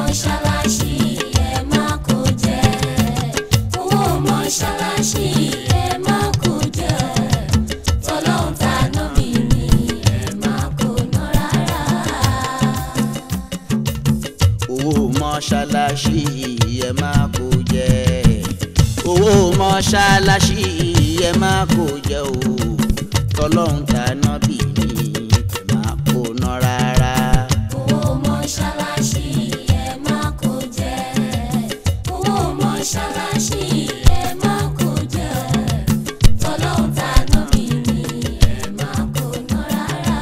mọ́ṣáláṣí ẹ má kó jẹ owó mọ́ṣáláṣí ẹ má kó jẹ tọ́lọ́hún ta nọ́bì ni ẹ má kó ná rárá. owó mọ́ṣáláṣí ẹ má kó jẹ owó mọ́ṣáláṣí ẹ má kó jẹ o tọlọ́hún dáná bì ní ẹ má kó ná rárá. owó mọ́ṣáláṣí ẹ má kó jẹ owó mọ́ṣáláṣí ẹ má kó jẹ tọ́lọ́hún ta nọ́bì ni ẹ má kó ná rárá.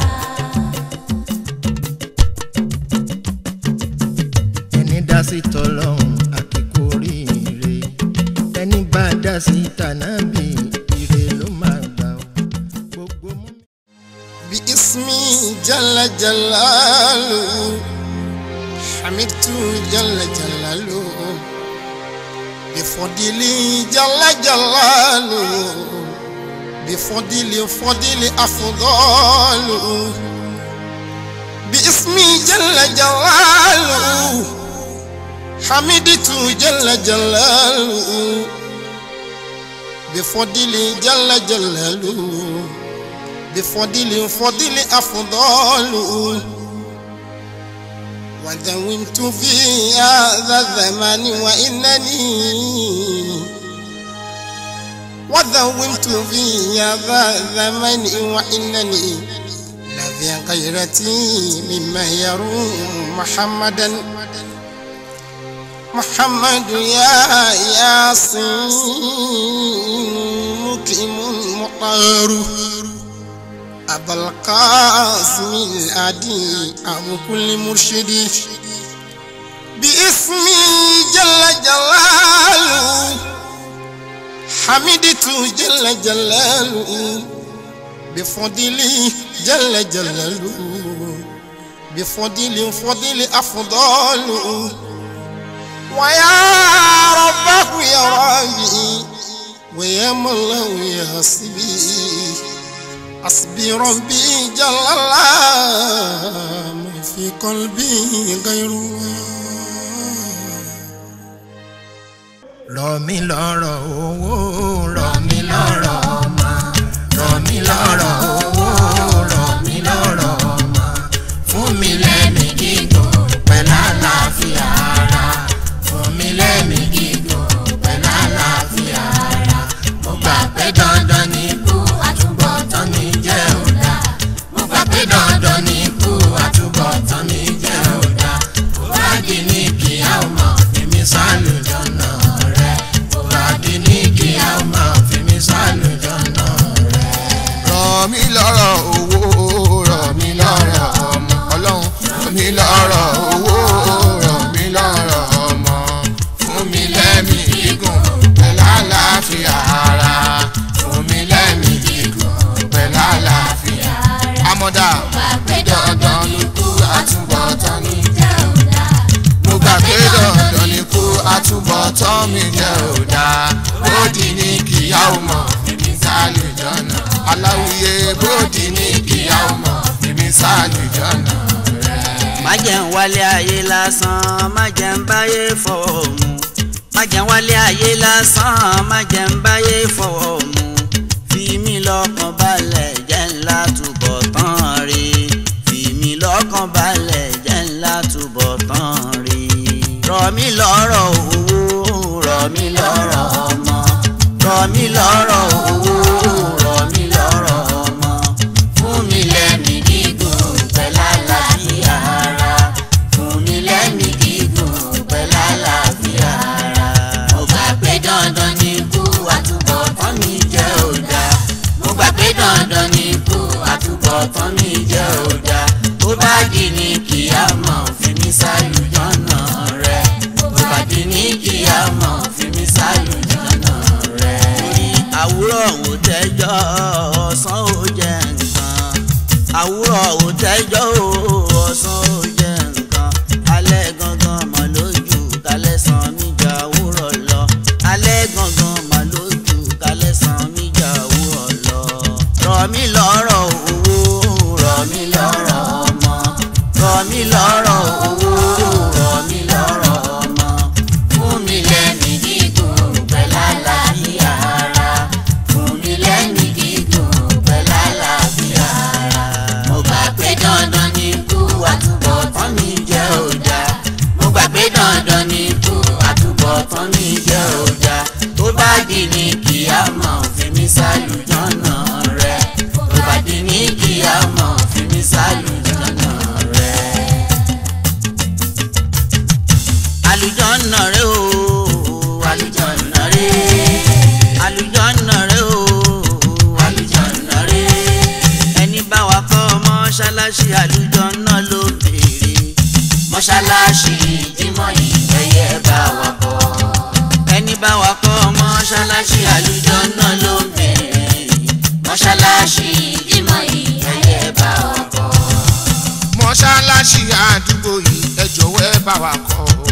ẹni dá sí tọlọ́hún àkíkú oríire ẹni bá dá sí tànàbí ire ló máa gbà ó gbogbo mú. bí ismi jalla jalalu hamidu jalla jalalu bifọdili jalla jalalu bifọdili fọdili afudọlu. باسمي جل جلاله حمدت جل جلاله بفضل جل جلاله بفضل فضل أفضل ودومت في هذا الزمان وإنني ودومت في هذا الزمان وإنني الذي غيرتي مما يروم محمدا محمد يا ياسين مكرم مطهر أبا القاسم الأدي أبو كل مرشد باسمي جل جلاله حمدت جل جلاله بفضله جل جلاله بفضل فضل أفضل ويا ربه يا ربي ويا مولاه يا حسبي حسبي ربي جل الله ما في قلبي غيره rọ̀ mí lọ́rọ̀ owó rọ̀ mí lọ́rọ̀ ọmọ rọ̀ mí lọ́rọ̀ owó rọ̀ mí lọ́rọ̀ ọmọ fún mi lẹ́mí gígùn pẹ̀lú àlàáfíà ara fún mi lẹ́mí gígùn pẹ̀lú àlàáfíà ara mo gbà pé dandan ni ikú àtúbọ̀tán mi jẹ́ òdà mo gbà pé dandan ni ikú àtúbọ̀tán mi jẹ́ òdà kó bá di ní kíá ó mọ̀ fi mi sálùjọ́nà rẹ̀ kó bá di ní kíá ó mọ̀ fi mi sálùjọ́nà rẹ̀. rọ̀ mí lọ́rọ̀ owó rọ̀ mí lọ́rọ̀ ọmọ ọlọ́run rọ̀ mí lọ́rọ̀ owó rọ̀ mí lọ́rọ̀ ọmọ fún mi lẹ́mí gígùn pẹ̀lú àlàáfíà ara fún mi lẹ́mí gígùn pẹ̀lú àlàáfíà amọ̀dá pé dandan ni kú àtúbọ̀tán ní jẹ́ òdà. mo gbà pé dandan ni kú àtúbọ̀tán mi jẹ́ òdà bódì ní kíyà ó mọ̀ fìmí sálù jọ̀nà aláwùyé bódì ní kíyà ó mọ̀ fìmí sálù jọ̀nà rẹ̀. má jẹ́ ń wálé ayé lásán má jẹ́ ń báyé fọwọ́ mu má jẹ́ ń wálé ayé lásán má jẹ́ ń báyé fọwọ́ mu fi mí lọ́kàn balẹ̀ jẹ́ ńlá túbọ̀ tán rí fi mí lọ́kàn balẹ̀ jẹ́ ńlá túbọ̀ tán rí rọ̀ mí lọ́rọ̀ owó rọ̀ mí lọ́rọ̀ ọmọ rọ̀ mí lọ́rọ̀ owó rọ̀ mí lọ́rọ̀ ọmọ fún mi lẹ́mìí gígùn pẹ̀lú àlàáfíà ara fún mi lẹ́mìí gígùn pẹ̀lú àlàáfíà ara. mo gbà pé dandan ni ikú àtúbọ̀tán mi jẹ́ òdà mo gbà pé dandan ni ikú àtúbọ̀tán mi jẹ́ òdà tó bá di ní kíyámọ̀ fi mí sálùjọ́nà rẹ̀ tó bá di ní kíyámọ̀ fi mí sálùjọ́nà rẹ̀. torí àwúrọ̀ ò tẹ́jọ́ ọ̀sán ò jẹ́ nǹkan àwúrọ̀ ò tẹ́jọ́ ọ̀sán ò jẹ́ nǹkan alẹ́ gangan mà lójú kálẹ̀ sàn mí jà àwúrọ̀ lọ alẹ́ gangan mà lójú kálẹ̀ sàn mí jà àwúrọ̀ lọ. rọ̀ mí lọ́rọ̀ owó rọ̀ mí lọ́rọ̀ ọmọ rọ̀ mí lọ́rọ̀ owó rọ̀ mí àlùjọ́nà rẹ o àlùjọ́nà rẹ àlùjọ́nà rẹ o àlùjọ́nà rẹ ẹni bá wa kọ́ mọ́ṣáláṣí àlùjọ́nà ló béèrè mọ́ṣáláṣí jímọ̀ yìí ẹ̀yẹ bá wa kọ́ ẹni bá wa kọ́ mọ́ṣáláṣí àlùjọ́nà ló béèrè mọ́ṣáláṣí jímọ̀ yìí ẹ̀yẹ bá wa kọ́. mọ́ṣáláṣí àdúgbò yìí ẹ jọ̀wọ́ ẹ bá wa kọ́ o.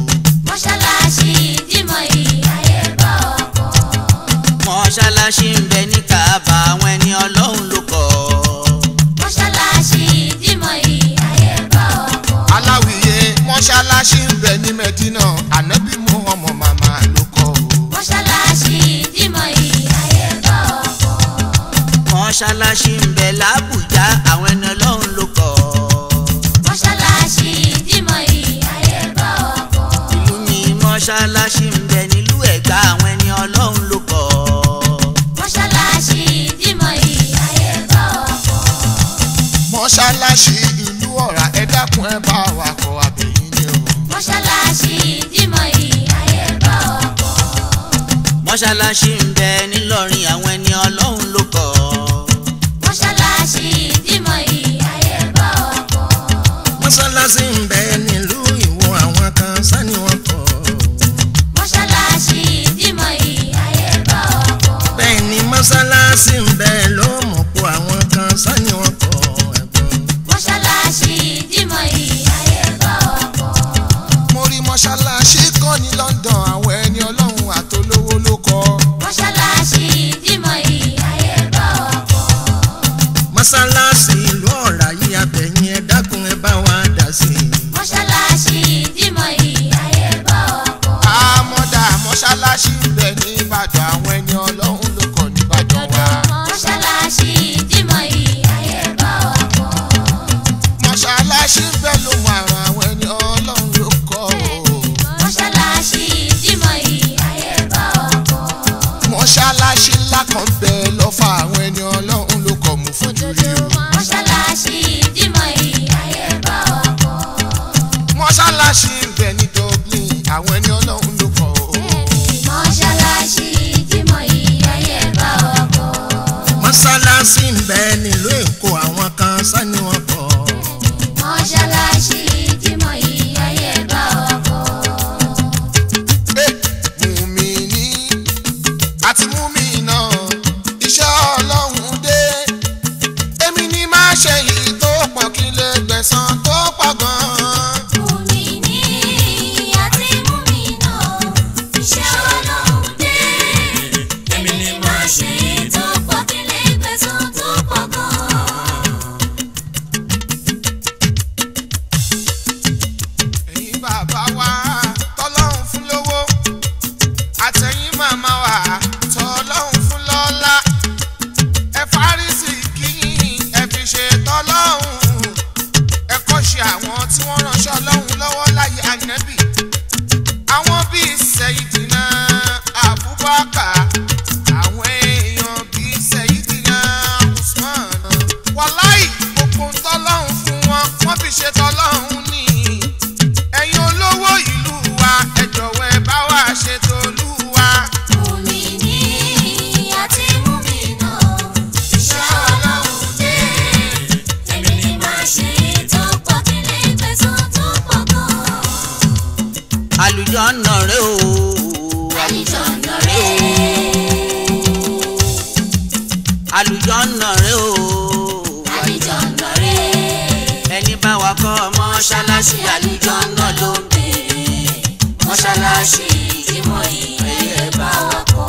mọ́ṣáláṣí jímọ̀ yìí ayé bá ọkọ̀. mọ́ṣáláṣí ń bẹ ní Káàbà àwọn ẹni ọlọ́run ló kọ́ mọ́ṣáláṣí jímọ̀ yìí ayé bá ọkọ̀. aláwìyé mọ́ṣáláṣí ń bẹ ní mẹ́dínà ànábì Muhammad màmá ló kọ́ o. mọ́ṣáláṣí jímọ̀ yìí ayé bá ọkọ̀. mọ́ṣáláṣí ń bẹ l'Ábùjá àwọn ẹni ọlọ́run ló kọ́ mọ́ṣáláṣí jímọ̀ yìí ayé bá ọkọ̀. ìlú mi mọ́ṣáláṣí ń bẹ nílùú Ẹ̀gbá àwọn ẹni ọlọ́run ló kọ́ mọ́ṣáláṣí jímọ̀ yìí ayé bá ọkọ̀. mọ́ṣáláṣí ìlú ọ̀rá ẹ dákun ẹ bá wa kọ́ àbẹ̀yìn ni o. mọ́ṣáláṣí jímọ̀ yìí ayé bá ọkọ̀. mọ́ṣáláṣí ń bẹ nílọrin àwọn ẹni ọlọ́run ló kọ́ mọ́ṣáláṣí jímọ̀ yìí ayé bá ọkọ̀. mọ́ṣáláṣí ń bẹ nílùú Ìwó àwọn kan sani wọn kọ́. mọ́ṣáláṣí jímọ̀ yìí ayé bá ọkọ̀. bẹ́ẹ̀ ni mọ́ṣáláṣí ń bẹ lómùpọ̀ àwọn kan sani wọn kọ́ ẹ̀gbọ́n. mọ́ṣáláṣí jímọ̀ yìí ayé bá ọkọ̀. mo rí mọ́ṣáláṣí kan ní London àwọn ẹni ọlọ́run àtolówó ló kọ́. mọ́ṣáláṣí jímọ̀ yìí ayé bá ọkọ̀. mọ́ṣáláṣí ìlú ọ̀rá yìí abẹ̀yìn ẹ dákun ẹ bá wa dà sí i. mọ́ṣáláṣí jímọ̀ yìí ayé bá ọkọ̀. àmọ́dá mọ́ṣáláṣí ń bẹ ní Ìbàdàn àwọn ẹni ọlọ́run ló kọ́ nìbàdàn wa. mọ́ṣáláṣí jímọ̀ yìí ayé bá ọkọ̀. mọ́ṣáláṣí ń bẹ lóhùn àrùn àwọn ẹni ọlọ́run ló kọ́ o. mọ́ṣáláṣí jímọ̀ yìí ayé bá ọkọ̀. mọ́ṣáláṣí ńlá kan ń bẹ lọ́fà àwọn ẹni ọlọ́run ló kọ́ mú fojú rí o. mọ́ṣáláṣí jímọ̀ yìí ayé bá ọkọ̀. mọ́ṣáláṣí ń bẹ ní Dublin àwọn ẹni ọlọ́run ló kọ́ o. mọ́ṣáláṣí jímọ̀ yìí ayé bá ọkọ̀. mọ́ṣáláṣí ń bẹ nílùú Èkó àwọn kan sani wọn kọ́. mọ́ṣáláṣí jímọ̀ yìí ayé bá ọkọ̀. mùmíní àti mùmínà iṣẹ́ ọlọ́run dé èmi ní má ṣe yìí tó pọ̀ kí n lè gbẹ̀san tó pọ̀ gan-an. Mùmíní àti mùmínà, iṣẹ́ Ọlọ́run dé. Èmi ni màá ṣe tó pọ̀ kí lè gbẹ̀san tó pọ̀ gan-an. ẹ̀yin bàbá wa tọ́lọ́run fún lówó àtẹ̀yìn màmá wa tọ́lọ́run fún lọ́lá ẹ fárísì kí ẹ fi ṣe tọ́lọ́run ẹ kọ́ ṣe àwọn tí wọ́n ránṣẹ́ ọlọ́run lọ́wọ́ láyé ànábì àwọn bíi Sayyidina Abubakar àwọn èèyàn bíi Sayyidina Usman wàláì gbogbo tọ́lọ́run fún wọn wọ́n fi ṣe tọ́lọ́run ní ẹ̀yin olówó ìlú wa ẹ jọ̀wọ́ ẹ bá wa ṣètò olúwa. Mùmíní àti mùmínà, iṣẹ́ Ọlọ́run dé. Èmi ni màá ṣe tó pọ̀ kí lè gbẹ̀san tó pọ̀ gan-an. àlùjọ́nà rẹ o Àlùjọ̀nnà rẹ̀. àlùjọ́nà rẹ o Àlùjọ̀nnà rẹ̀. ẹni bá wa kọ́ mọ́ṣáláṣí àlùjọ́nà ló ń béèrè mọ́ṣáláṣí jímọ̀ yìí ẹ̀yẹ bá wa kọ́.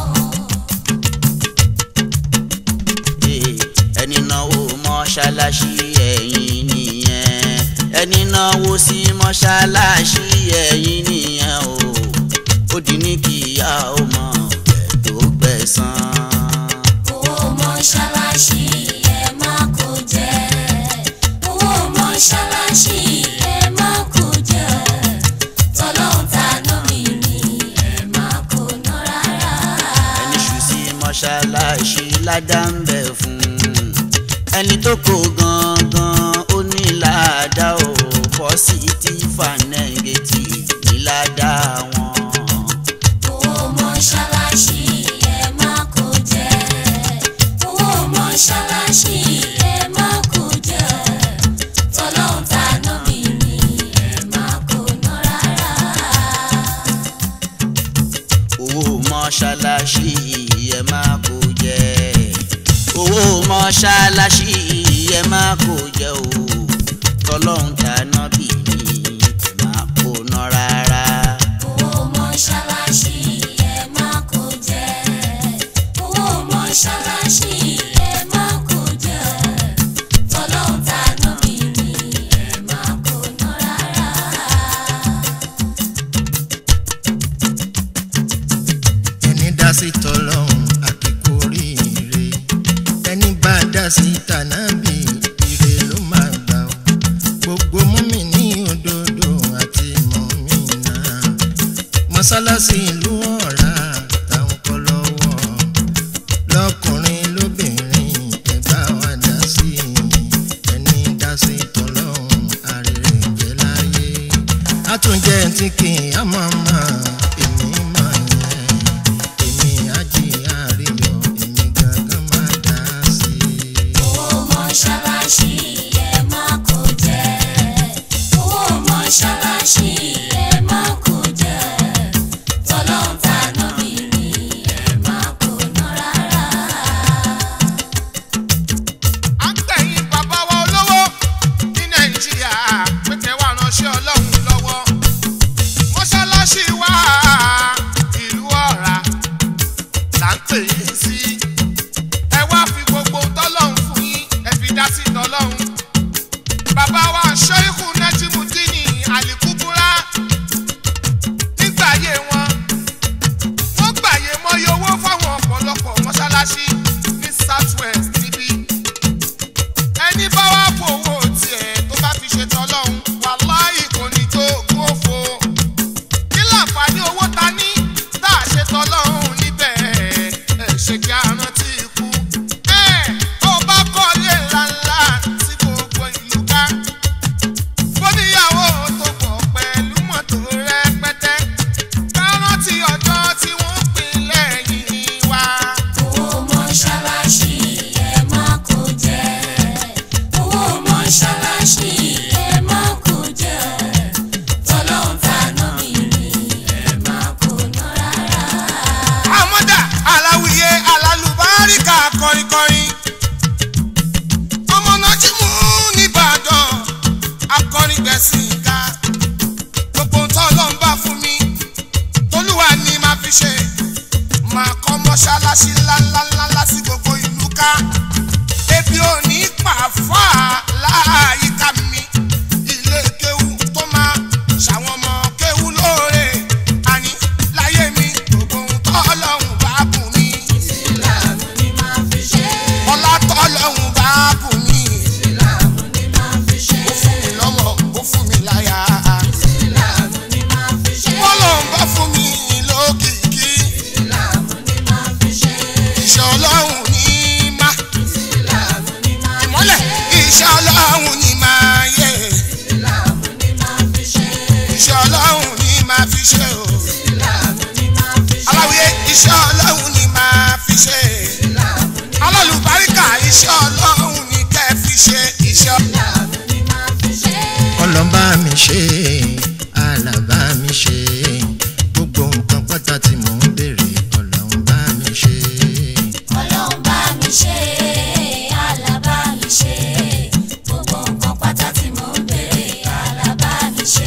Eh, ẹni náwó mọ́ṣáláṣí ẹ̀yin nìyẹn ẹni náwó sí mọ́ṣáláṣí ẹ̀yin nìyẹn o ó di ní kíyà ó mọ ọ̀bẹ tó gbẹ̀san. owó mọ́ṣáláṣí ẹ má kó jẹ. owó mọ́ṣáláṣí ẹ má kó jẹ. tọ́lọ́hún ta lómi ni ẹ má kó ná rárá. ẹni ṣù sí mọ́ṣáláṣí ládà ń bẹ̀ fún ẹni tó kó gangan ó ní ládà ó positive and negative ní ládà mọ́ṣáláṣí ẹ má kó jẹ o tọ́lọ́hún dáná bì mí ẹ má kó ná rárá. owó mọ́ṣáláṣí ẹ má kó jẹ owó mọ́ṣáláṣí ẹ má kó jẹ tọ́lọ́hún tàná bí mi ẹ má kó ná rárá. ẹni dá sí tọlọ́hún àkíkú oríire ẹni bá dá sí tànábì ire ló máa gbà ó gbogbo múmi ní òdodo àti mọ̀mìnà mọ́sálásí ìlú ọ̀rá táwọn kọ́ lọ́wọ́ lọ́kùnrin lóbìnrin ẹ bá wa dá sí ẹni dá sí tọlọ́hún àrèrè jẹ́ láyé àtúnjẹ tí kì í á máa máa èmi máa yẹn èmi àjí àríyọ èmi gangan máa dá sí i. owó mọ́ṣáláṣí ẹ má kó jẹ owó mọ́ṣáláṣí ẹ má kó jẹ tọ́lọ́hún tàná bí mi ẹ má kó ná rárá. à ń gbẹ̀yìn bàbá wa olówó ní nàìjíríà pé kẹ́ wá ránṣẹ́ ọlọ́run lọ́wọ́ mọ́ṣáláṣí wa ìlú ọ̀rá là ń pè yín sí ẹ wá fi gbogbo tọ́lọ́run fún yín ẹ fi dá sí tọ́lọ́run bàbá wa ṣọ́ìkù nájímùdínì àlìkúbúrá nígbà ayé wọn wọ́n gbàyè mọ́yé owó fáwọn ọ̀pọ̀lọpọ̀ mọ́ṣáláṣí ní south west níbí ẹni bá wá fowó tiẹ̀ tó bá fi ṣe tọ́lọ́hún wàláhì kò ní tó ogún òfo kí láǹfààní owó ta ní tá a ṣe tọ́lọ́hún níbẹ̀ ẹ̀ ṣe kí a rántí ikú ẹ̀ ó bá kọ́lé ńláńlá sí gbogbo ìlú ká bóníyàwó tó pọ̀ pẹ̀lú mọ́tò rẹpẹtẹ ká rántí ọjọ́ tí wọ́n pín lẹ́yìn wa. owó mọ́ṣáláṣí ẹ má kó jẹ owó mọ́ṣáláṣí ẹ má kó jẹ tọ́lọ́hún tàná bí mi ẹ má kó ná rárá. àmọ́dá aláwìyé alálùbáríkà kọrinkọrin ọmọ náà jí mú nìbàdàn akọrin gbẹ̀sìn ká gbogbo tó lọ ń bá fún mi tolúwa ni màá fi ṣe màá kọ́ mọ́ṣáláṣí ńláńláńlá sí gbogbo ìlú ká ebi ò ní pàfà láàyíká mi ilé kéwú tó máa ṣàwọn ọmọ kéwú lóore àní láyé mi gbogbo ohun tọ́lọ́hún bá bùn mí ìsìlámù ni màá fi ṣe ọlá tọ́lọ́hún bá bùn mí ìsìlámù ni màá fi ṣe ó fún mi lọ́mọ ó fún mi láyà ìsìlámù ni màá fi ṣe bọ́lọ̀ ń bá fún mi lókìkí ìsìlámù ni màá fi ṣe iṣẹ́ ọlọ́run ní má ìsìlámù ni màá fi ìmọ́lẹ̀ ṣe iṣẹ́ ọlọ́run ní máa yẹ ìsìlámù ni màá fi ṣe iṣẹ́ ọlọ́run ní máa fi ṣe o. ìsìlámù ni màá fi ṣe aláwìyé iṣẹ́ ọlọ́run ni máa fi ṣe ìsìlámù ni alálùbáríkà iṣẹ́ ọlọ́run ni kẹ́ fi ṣe iṣẹ́ ìsìlámù ni màá fi ṣe. ọlọ́mbà mi ṣe alábà mi ṣe gbogbo nǹkan pátá tí mò ń béèrè ọlọ́mbà mi ṣe. ọlọ́run bá mi ṣe alábá mi ṣe gbogbo nǹkan pátá tí mò ń béèrè alábá mi ṣe.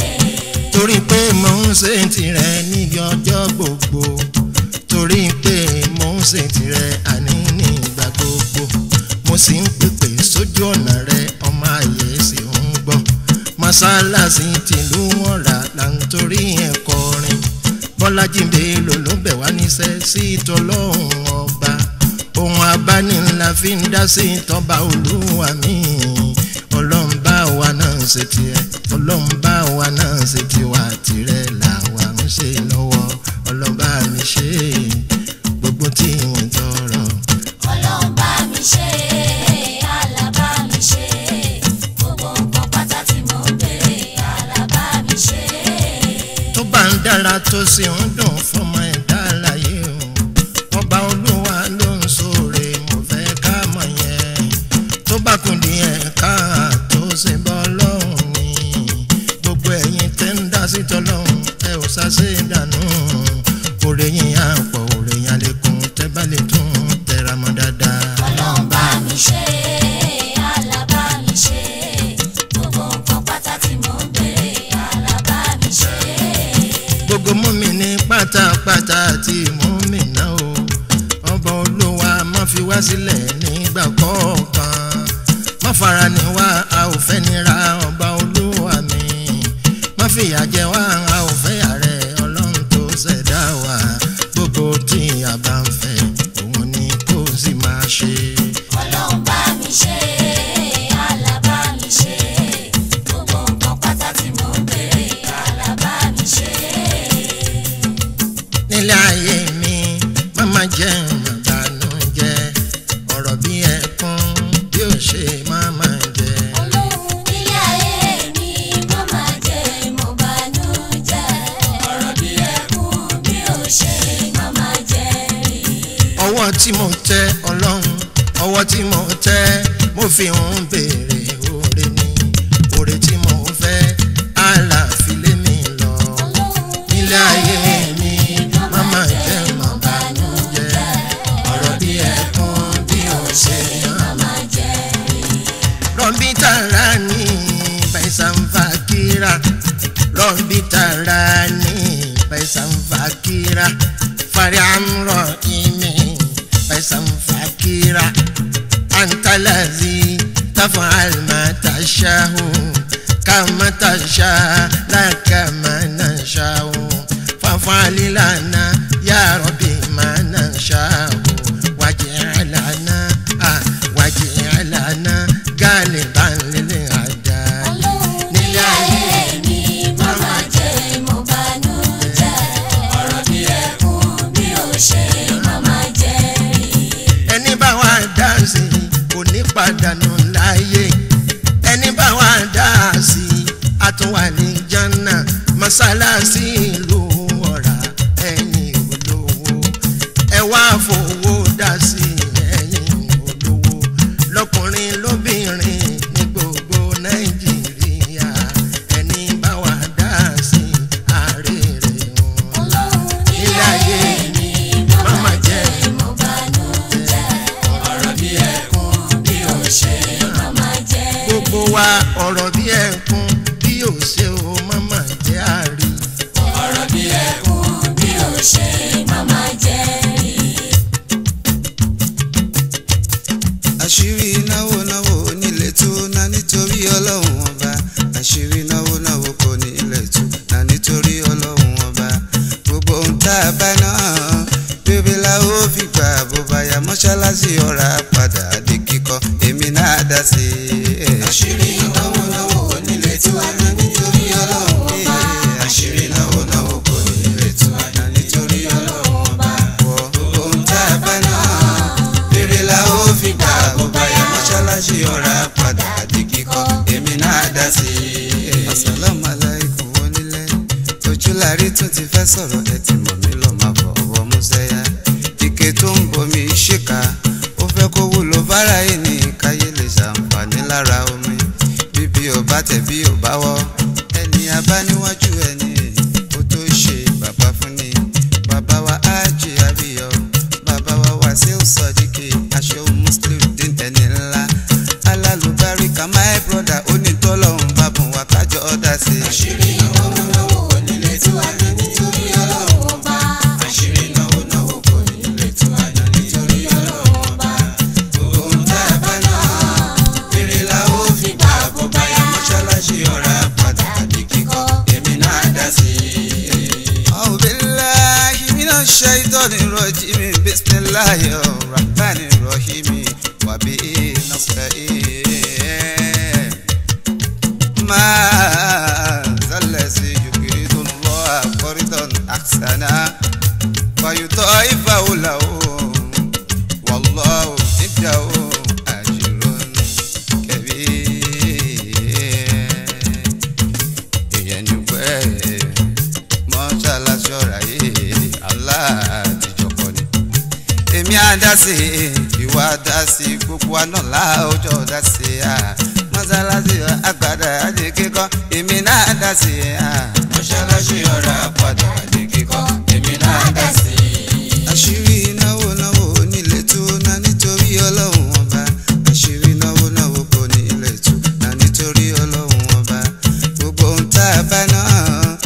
torí pé mò ń ṣe tirẹ̀ níbi ọjọ́ gbogbo torí pé mò ń ṣe tirẹ̀ àní ní ìgbà gbogbo mo sì ń pèpè sójú ọ̀nà rẹ ọmọ ayé sì ń gbọ́ mọ́sálásí tìlú wọn rà là ń torí ẹ̀ kọrin bọ́lájí bello ló bẹ̀ wá níṣẹ́ sí tọlọ́hún ọba ohun abánilá fi ń dá sí tọ́ba olúwa mi ọlọ́run bá wa náà ṣe tiẹ̀ ọlọ́run bá wa náà ṣe tiwa tirẹ̀ làwa ń ṣe lọ́wọ́ ọlọ́run bá mi ṣe gbogbo tí wọ́n tọrọ. ọlọ́run bá mi ṣe alábá mi ṣe gbogbo nǹkan pátá tí mò ń béèrè alábá mi ṣe. tó bá ń dára tó sì ń dùn fọmọ ẹ̀dá láyé o ọba olúwa ló ń sóore mo fẹ́ ká mọ̀ yẹn tó bá kùn díẹ̀ ká tó ṣe bọ́ lọ́hùn ni gbogbo ẹ̀yin tẹ́ ń dá sí tọ́lọ́hùn ẹ ò ṣàṣe dànù òrè yín á pọ̀ òrè yín á lékún tẹ́ bá lè tún tẹra mọ́ dáadáa. ọlọ́run bá mi ṣe gbogbo mọ́mì ní pátápátá àti mọ́mì náà o ọba olúwa má fi wá sílẹ̀ nígbà kọ̀ọ̀kan má fara ní wá a ò fẹ́ nira ọba olúwa mi má fìyà jẹ wá a ò fẹ́ yàrá ọlọ́run tó ṣẹ̀dá wa gbogbo tí a bá ń fẹ́ òun ni kó sì máa ṣe. ọlọ́run bá mi ṣe àlá bá mi ṣe gbogbo nǹkan pátá tí mo ń béèrè àlá bá mi ṣe. nílé ayé mi má má jẹ́ ìbànújẹ́ ọ̀rọ̀ bí ẹkún bí ó ṣe má má jẹ́. ọlọ́run nílé ayé mi má má jẹ́ mo bànújẹ́ ọ̀rọ̀ bí ẹkún bí ó ṣe má má jẹ́ rí. ọwọ́ tí mo tẹ ọlọ́run ọwọ́ tí mo tẹ mo fi ń béèrè oore ni oore tí mo fẹ́ àlàáfíà lé mi lọ. nílé ayé mi má má jẹ́ má bànújẹ́ ọ̀rọ̀ bí ẹkún bí ó ṣe má má Rombi tarani paisan fakira Rombi tarani paisan fakira Fariam rohimi paisan fakira Anta lazi tafal ma tashahu Kama tasha la kama nashahu Fafali lana ya Rabbi ma nashahu Waj'alana ah waj'alana galiban lil ada nílé ayé mi má má jẹ́ mo bànújẹ́ ọ̀rọ̀ bí ẹkún bí ó ṣe má má jẹ́ rí. ẹni bá wà dá sí kò ní pàdánù láyé ẹni bá wà dá sí àtúwà ní jánà mọ́sálásí ìlú ọ̀rá ẹ̀yìn olówó ẹ wá fowó dá sí ẹ̀yìn olówó lọkùnrin lóbìnrin ní gbogbo nàìjíríà ẹni bá wà dá sí àárẹ̀ wọn. nílé ayé mi má má jẹ́ mo bànújẹ́ ọ̀rọ̀ bí ẹkún bí ó ṣe má má jẹ́ rí. gbogbo wa ọ̀rọ̀ bí ẹ̀kún bí ò ṣe o máma jẹ́ àrí. ọ̀rọ̀ bí ẹkún bí ó ṣe má má jẹ́ rí. àṣírí náwó náwó nílé tó ná nítorí ọlọ́run ọba àṣírí náwó náwó kò ní ilẹ̀ tó ná nítorí ọlọ́run ọba gbogbo ohun tá a bá náà bébí la ó fi gbà bó bá yá mọ́ṣáláṣí ọ̀rá padà di kíkọ́ èmi náà dá sí i. àṣírí náwó náwó nílé tó ná nítorí ọlọ́run ọba àṣírí náwó náwó kò ní ilẹ̀ tó ná nítorí ọlọ́run ọba gbogbo ohun tá a bá náà rere la ó fi gbà bó bá yá mọ́ṣáláṣí ọ̀rá padà di kíkọ́ èmi náà dá sí i. asalaamu alaykum onílẹ̀ ojúlárí tún ti fẹ́ sọ̀rọ̀ ẹ ti mọ̀ mí lọ́ọ́ máa bọ̀ ọwọ́ músẹ́yà ike tó ń bomi ṣèkà ó fẹ́ kó wúlò fara yìí ní káyé lè ṣàǹfààní lára omi bíbí ò bá tẹ̀ bí ò bá wọ́ ẹni abáníwájú ẹni ó tó ṣe bàbá fún ni bàbá wa ájì àbíyọ bàbá wa wàsíù sọdíkì aṣọ muslim dín ẹni ńlá alálùbáríkà my brother onítọ́lọ́hún bàbùn wa kájọ ọ̀dà sí. àṣírí náwó náwó kò nílé tí wàá ní nítorí ọlọ́run ọba. àṣírí náwó náwó kò nílé tí wàá ní nítorí ọlọ́run ọba. gbogbo ohun tá a bá náà rere la ó fi gbà bó bá yá mọ́ṣáláṣí ọ̀rá padà di kíkọ́ èmi náà dá sí i. أعوذ بالله من الشيطان الرجيم بسم الله الرحمن الرحيم وبه نستعين ما ذا الذي يقرض الله قرضا حسنا فيضاعفه له والله عنده أجر كبير èèyàn ní pẹ́ mọ́ṣáláṣí ọ̀rá yìí aláàtijọ́kọ ni. èmi á dá sí i ìwà dá sí i gbogbo wa náà láòjọ́ dá sí i à mọ́ṣáláṣí àgbàdà àdé kíkọ́ èmi náà dá sí i à mọ́ṣáláṣí ọ̀rá padà àdé kíkọ́ èmi náà dá sí i. àṣírí náwó náwó nílé tó ná nítorí ọlọ́run ọba àṣírí náwó náwó kò ní ilé tó ná nítorí ọlọ́run ọba gbogbo ohun tá a bá náà bí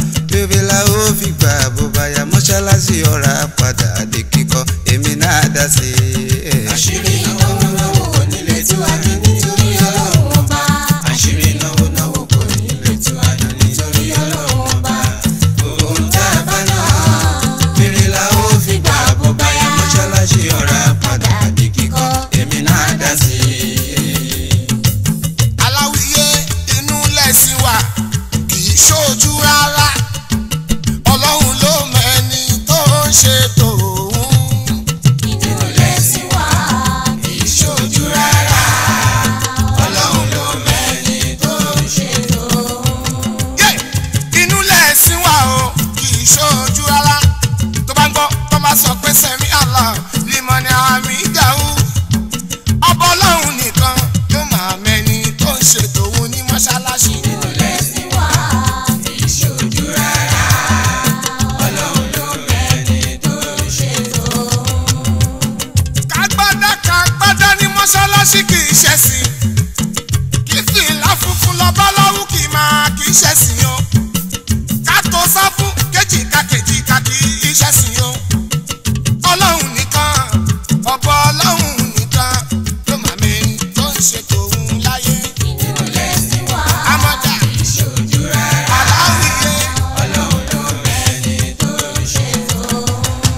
rere la ó fi gbà bó bá yá mọ́ṣáláṣí ọ̀rá padà dé kíkọ́ èmi náà dá sí i. àṣírí náwó náwó kò nílé tí wàá ní nítorí ọlọ́run ọba. àṣírí náwó náwó kò nílé tí wàá ní nítorí ọlọ́run ọba. ohun tá a bá náà rere la ó fi gbà bó bá yá mọ́ṣáláṣí ọ̀rá padà dé kíkọ́ èmi náà dá sí i. aláwìyé inú lẹ́sìn wa kì í ṣojú rárá ọlọ́run ló mẹ́ni tó ń ṣe tòun inú lẹ́sìn wá kì í ṣojú rárá ọlọ́run ló mẹ́ni tó ń ṣe tòun. yé inú lẹ́sìn wa o kì í ṣojú rárá tó bá ń gbọ́ tó bá sọ pé sẹ́mi àlá limọ̀ ni àmì ìdáhù ọba ọlọ́run nìkan ló máa mẹ́ni tó ń ṣe tòun ní mọ́ṣáláṣí inú lẹ́sìn wá kì í ṣojú rárá ọlọ́run ló mẹ́ni tó ń ṣe tòun. kágbádá kágbádá ní mọ́ṣáláṣí kì í ṣẹ̀sìn kí fìlà funfun lọ́ba lọ́wọ́ kì í máa kì í ṣẹ̀sìn o ká tó sá fún kéjìká kéjìká kì í ṣẹ̀sìn o ọlọ́run nìkan ọ̀bọ ọlọ́run nìkan ló máa mẹ́ni tó ń ṣe tòun láyé inú lẹ́sìn wá amọ̀dá kì í ṣojú rárá aláwìyé ọlọ́run ló mẹ́ni tó ń ṣe tòun.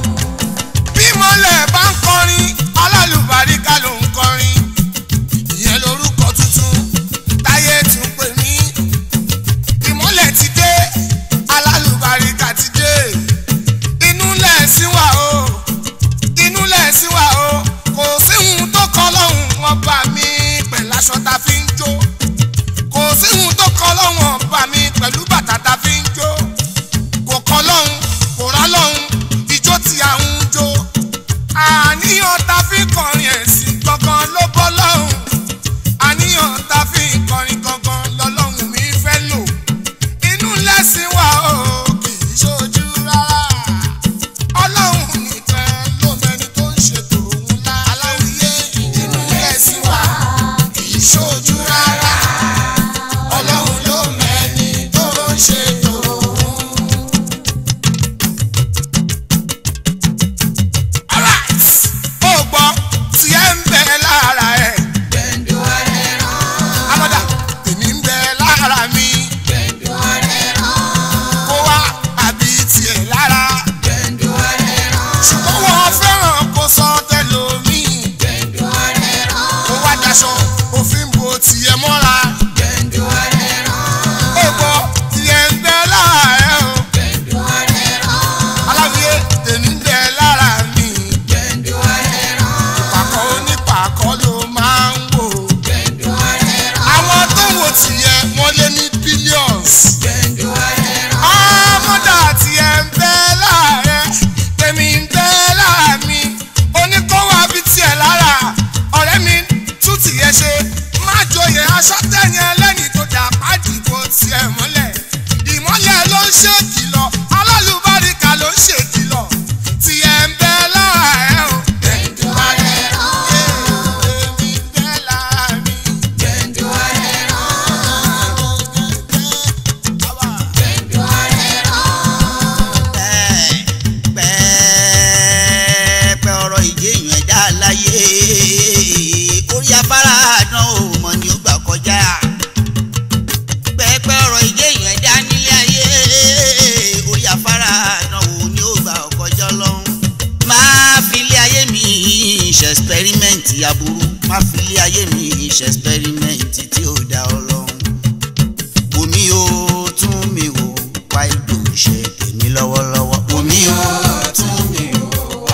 bí mọ́lẹ̀ bá ń kọrin alálùbáríkà ló ń kọrin ìyẹn lórúkọ tuntun táyé tún pè mí ìmọ́lẹ̀ ti dé alálùbáríkà ti dé inú lẹ̀sìn wà o inú lẹ̀sìn wà o kò síhun tó kọ lọ́hùn wọn bá mi pẹ̀lú aṣọ tá a fi ń jó kò síhun tó kọ lọ́hùn wọn bá mi pẹ̀lú bàtà tá a fi ń jó kò kọ lọ́hùn kò rá lọ́hùn ijó tí a ń jó àníyàn tá a fi kọrin ẹ̀sìn gangan ló bọ́ lọ́hùn àníyàn tá a fi kọrin gangan lọ́lọ́hùn mi fẹ́ lò inú lẹ́sìn wà ó kì í ṣojú rárá ọlọ́hun nìkan ló mẹni tó ń ṣètò òun lá aláwìyé inú lẹ́sìn wà kì í ṣojú rárá ọlọ́hun ló mẹni tó ń ṣètò òun. alright ó gbọ́ tí ẹ ń bẹ lára ẹ̀ gbẹ̀ndú ọ̀rẹ́ rán amọ̀dá tèmi ń bẹ lára mi gbẹ̀ndú ọ̀rẹ́ rán kó wá àbí tiẹ̀ lára gbẹ̀ndú ọ̀rẹ́ rán ṣùgbọ́n wọ́n fẹ́ràn kó sọ tẹlomi gbẹ̀ndú ọ̀rẹ́ rán kó wá daṣọ òfin bo tiẹ̀ mọ́ra gbẹ̀ndú ọ̀rẹ́ rán ó gbọ́ tiẹ̀ ń bẹ lára ẹ̀ o gbẹ̀ndú ọ̀rẹ́ rán aláwìyé tèmi ń bẹ lára mi gbẹ̀ndú ọ̀rẹ́ rán pàkọ́ onípàkọ́ ló máa ń wò gbẹ̀ndú ọ̀rẹ́ rán àwọn tó ń wò tiẹ̀ wọ́n lé ní billions. gbẹ̀ndú ọ̀rẹ́ rán ọmọdé àti ẹ̀ ń bẹ láàrẹ tèmi ń bẹ lára mi oníkówó àbí tiẹ̀ lára ọ̀rẹ́ mi tún tìyẹ ṣe má joyè aṣọ tẹ̀yìn ẹlẹ́ni tó dà pàdé bó tiẹ̀ mọ́lẹ̀ ìmọ́lẹ̀ ló ń ṣe kìlọ̀ alálùbáríkà ló ń ṣe kìlọ̀ tiẹ̀ ń bẹ lára ẹ̀ o. gbẹ̀ndú ọ̀rẹ́ rán tèmi ń bẹ lára mi. gbẹ̀ndú ọ̀rẹ́ rán gbẹ̀ndú ọ̀rẹ́ rán pẹ́ẹ́pẹ́ ọ̀rọ̀ ìjéèyàn ẹ̀dá láyé orí afárá àdán ò mọ̀ ní ó gbà kọjá pẹ́ẹ́pẹ́ ọ̀rọ̀ ìjéèyàn ẹ̀dá nílé ayé orí afárá àdán ò ní ó gbà kọjá lọ́hùn. máa fi ilé ayé mi ṣe ẹ̀sipẹ́rímẹ́ǹtì aburú máa fi ilé ayé mi ṣe ẹ̀sipẹ́rímẹ́ǹtì tí ó dá ọ lọ́hùn. omi ó tún mi wò wá ìlú ṣe tèmi lọ́wọ́lọ́wọ́. omi ó tún mi wò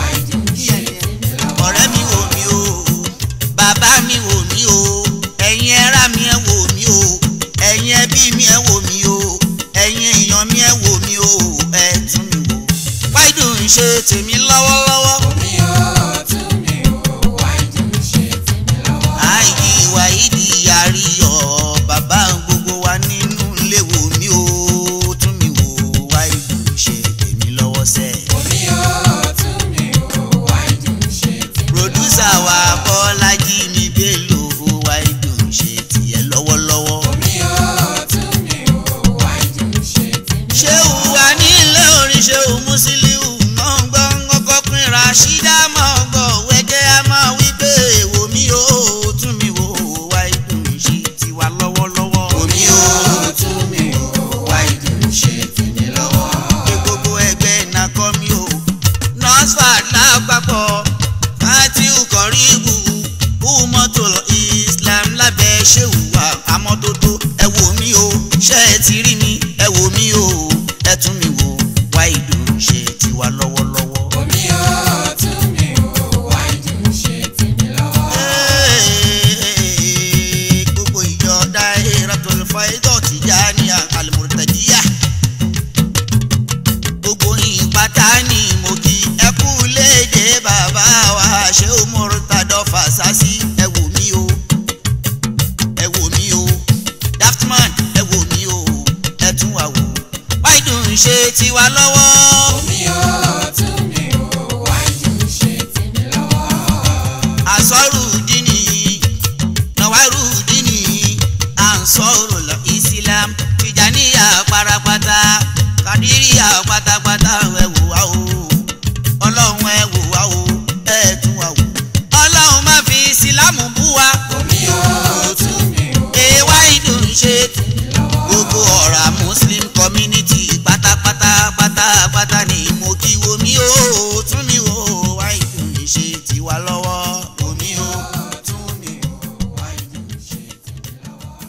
ọ̀rẹ́ mi wò mí o bàbá mi wò mí o ẹ̀yin ẹ̀rá mi ẹ̀ wò mí o ẹ̀yin ẹbí mi ẹ̀ wò mí o ẹ̀yin èèyàn mi ẹ̀ wò mí o ẹ̀ tún mi wò. wáìdù ń ṣe tèmi lọ́wọ́lọ́wọ́. mi ò tún mi ò wáìdù ṣe tèmi lọ́wọ́. àìyí wáìdì àríyọ̀ bàbá gbogbo wa nínú ilé wò mí o tún mi wò wáìdù ń ṣe tèmi lọ́wọ́ sẹ́ẹ̀. mi ò tún mi ò wáìdù ṣe tèmi pòdúsà wa bọ́lájí mi bélò wáìdù ń ṣe tiẹ̀ lọ́wọ́lọ́wọ́. mi ò tún mi ò wáìdù ṣe tèmi ṣé wà ní wò mí o ẹ tún mi wò wáìdù ṣe tiwa lọ́wọ́lọ́wọ́. omi ò tún mi ò wáìdù ṣe tèmi lọ́wọ́. gbogbo ìjọ Dahiratul Faidot Tijaniya Al-Murtadiyya gbogbo yín pátá ni mo kí ẹ kú léde bàbá wa ṣé o Murtado Fasasi ẹ wò mí o ẹ wò mí o Daftman ẹ wò mí o ẹ tún wà wò wáìdù ń ṣe tiwa lọ́wọ́. omi ò tún mi ò wáìdù ṣe tèmi lọ́wọ́. asọ́rùdínì nàwárùdínì ansọ́rùlọ islam tìjàníyà parapata kàdíríyà pátápátá ẹ wò wá o ọlọ́run ẹ wò wá o ẹ tún wá wò ọlọ́run má fi ìsìlámù bú wa omi ò tún mi ò èèwá ìdùn ṣe gbogbo ọ̀rà muslim community pátápátá pátápátá ni mo kí wo mí o tún mi o wá ìdùn ṣe tiwa lọ́wọ́ omi o tún mi o wá ìdùn ṣe tiwa lọ́wọ́.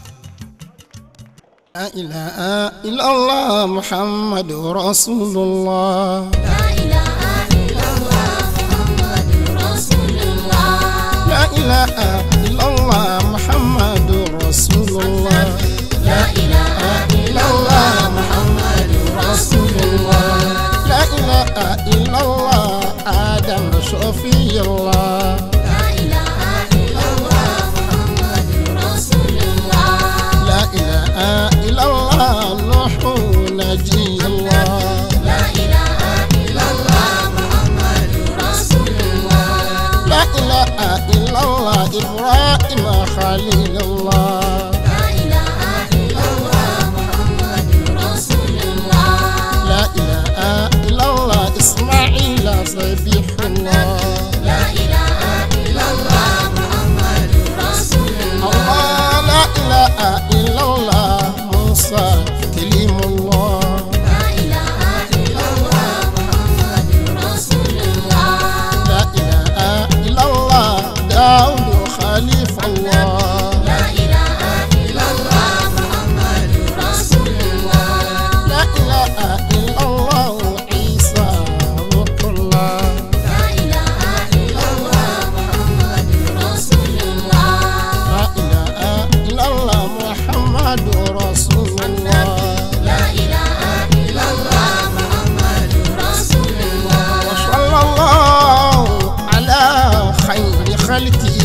لا إله إلا الله محمد رسول الله La ilaha illallah Muhammadur Rasulullah. لا إله إلا الله محمد رسول الله La ilaha illallah Muhammadur Rasulullah. لا إله إلا الله آدم شفي الله La ilaha illallah Muhammadur Rasulullah. لا إله إلا الله نوح نجي الله La ilaha illallah Muhammadur Rasulullah. لا إله إلا الله إبراهيم خليل الله La ilaha illallah Muhammadur Rasulullah. لا إله إلا الله إسماعيل صبيح الله La ilaha illallah Muhammadur Rasulullah. الله لا إله إلا الله موسى كليم الله La ilaha illallah Muhammadur Rasulullah. لا إله إلا الله داود خليف الله La ilaha illallah Muhammadur Rasulullah. لا إله إلا الله عيسى روح الله La ilaha illallah Muhammadur Rasulullah. لا إله إلا الله محمد رسول الله La ilaha illallah Muhammadur Rasulullah. وصلى الله على خير خلقه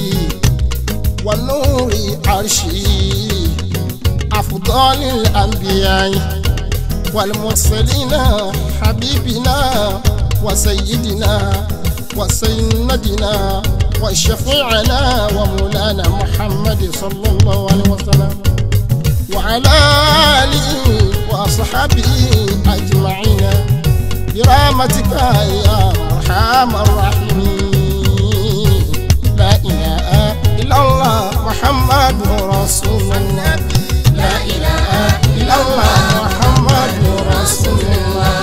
ونور عرشه أفضل الأنبياء والمرسلين حبيبنا وسيدنا وسيدنا وشفيعنا ومولانا محمد صلى الله عليه وسلم وعلى آله وأصحابه أجمعين برحمتك يا أرحم الراحمين لا إله إلا الله محمد رسول الله La ilaha إلا الله محمد رسول الله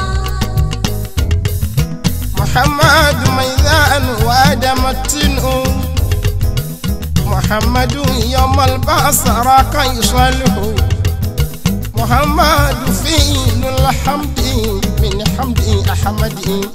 محمد ميزان وآدم التنء محمد يوم البعث راك يصلح محمد فيل الحمد من حمد أحمد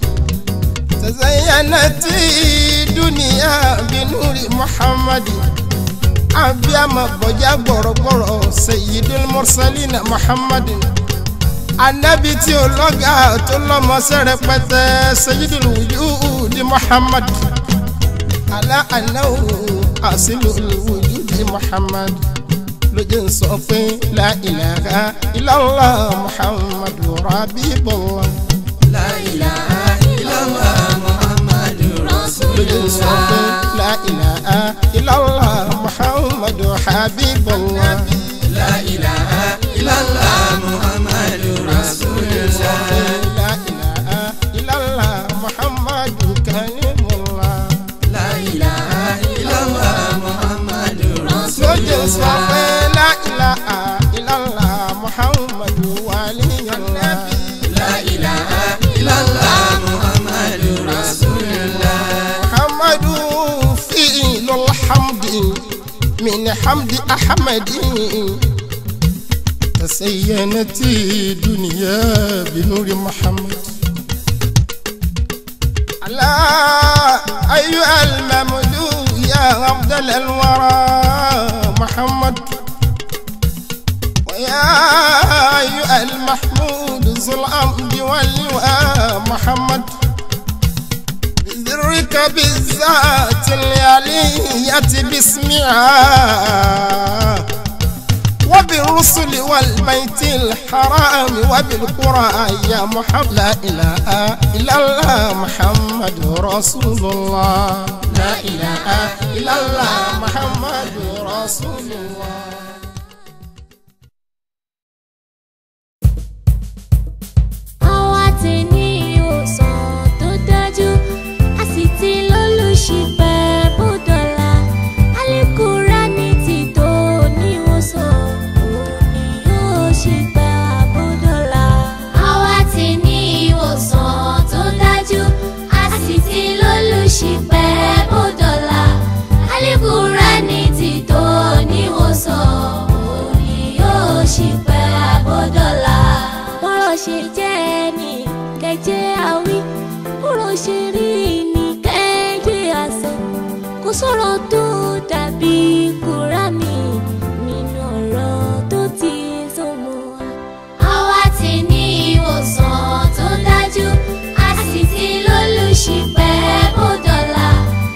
تزينت الدنيا بنور محمد abiyama bọjá gbọrọgbọrọ sayyidul mursalina muhammadin anabi tí ó lọ́gà tó lọ́mọṣẹ́ rẹpẹtẹ sayyidul wujudi muhammad ala anahu asilul wujudi muhammad lójú ń sọ pé la ilaha illallah muhammadu rabibullah La ilaha illallah Muhammadur lójú ń sọ pé Rasulullah. la ilaha illallah muhammadu habibullah. La ilaha illallah Muhammadur Rasulullah. لا إله إلا الله محمد كلم الله La ilaha illallah Muhammadur lójú sọ Rasulullah. pé لا إله إلا الله محمد ولي الله La ilaha illallah Muhammadur Rasulullah. محمد فيل الحمد من حمد أحمد تزينت الدنيا بنور محمد الله أيها المملوك يا أفضل الورى محمد ويا أيها المحمود ذو الأمد واللواء محمد بذرك بالذات العلية باسمها وبالرسل والبيت الحرام وبالقرآن يا محمد لا إله إلا الله محمد رسول الله لا إله إلا الله محمد رسول الله àwa ti ní ìwòsàn tó dájú a sì ti lólùṣìpẹ̀ bódọ́là Al-Kùránì ti tó níwòsàn òun ni yóò ṣìpẹ̀ àbódọ́là. àwa ti ní ìwòsàn tó dájú a sì ti lólùṣìpẹ̀ bódọ́là Al-Kùránì ti tó níwòsàn òun ni yóò ṣìpẹ̀ àbódọ́là. bọ́rọ̀ ṣe jẹ́ ni kẹjẹ́ àwí bọ́rọ̀ ṣe rí ni kẹjẹ́ àṣẹ kò sọ̀rọ̀ tó dàbí Kùránì nínú ọ̀rọ̀ tó ti sọmọ wa. àwa ti ní ìwòsàn tó dájú a sì ti lólùṣìpẹ̀ bódọ́là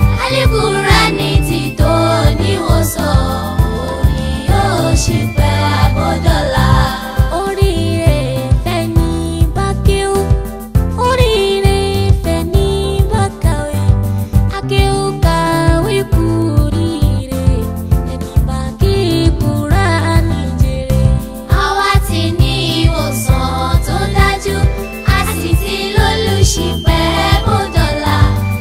Al-Kùránì ti tó níwòsàn òun ni yóò ṣìpẹ̀ àbọ̀dọ́là. oríire fẹ́ ní bákẹ́wò oríire fẹ́ ní bákàwé akéwò kàwé kúrìire ẹni bá kí Kùránì jèrè. àwa ti ní ìwòsàn tó dájú a sì ti lólùṣìpẹ̀ bódọ́là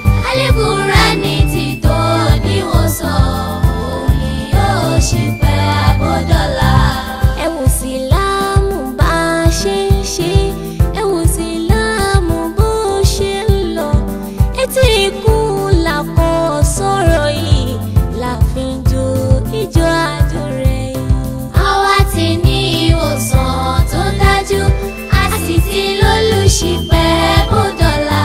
Al-Kùránì ti tó níwòsàn òun ni yóò ṣìpẹ̀ àbọ̀dọ́là. ẹ wò síláàmù bá a ṣe ń ṣe ẹ wò síláàmù bó ṣe ń lọ etí ikún làkọ sọ̀rọ̀ yìí láàfin jó ìjọ àjò rẹ̀ yìí. àwa ti ní ìwòsàn tó dájú a sì ti lólùṣìpẹ̀ bódọ́là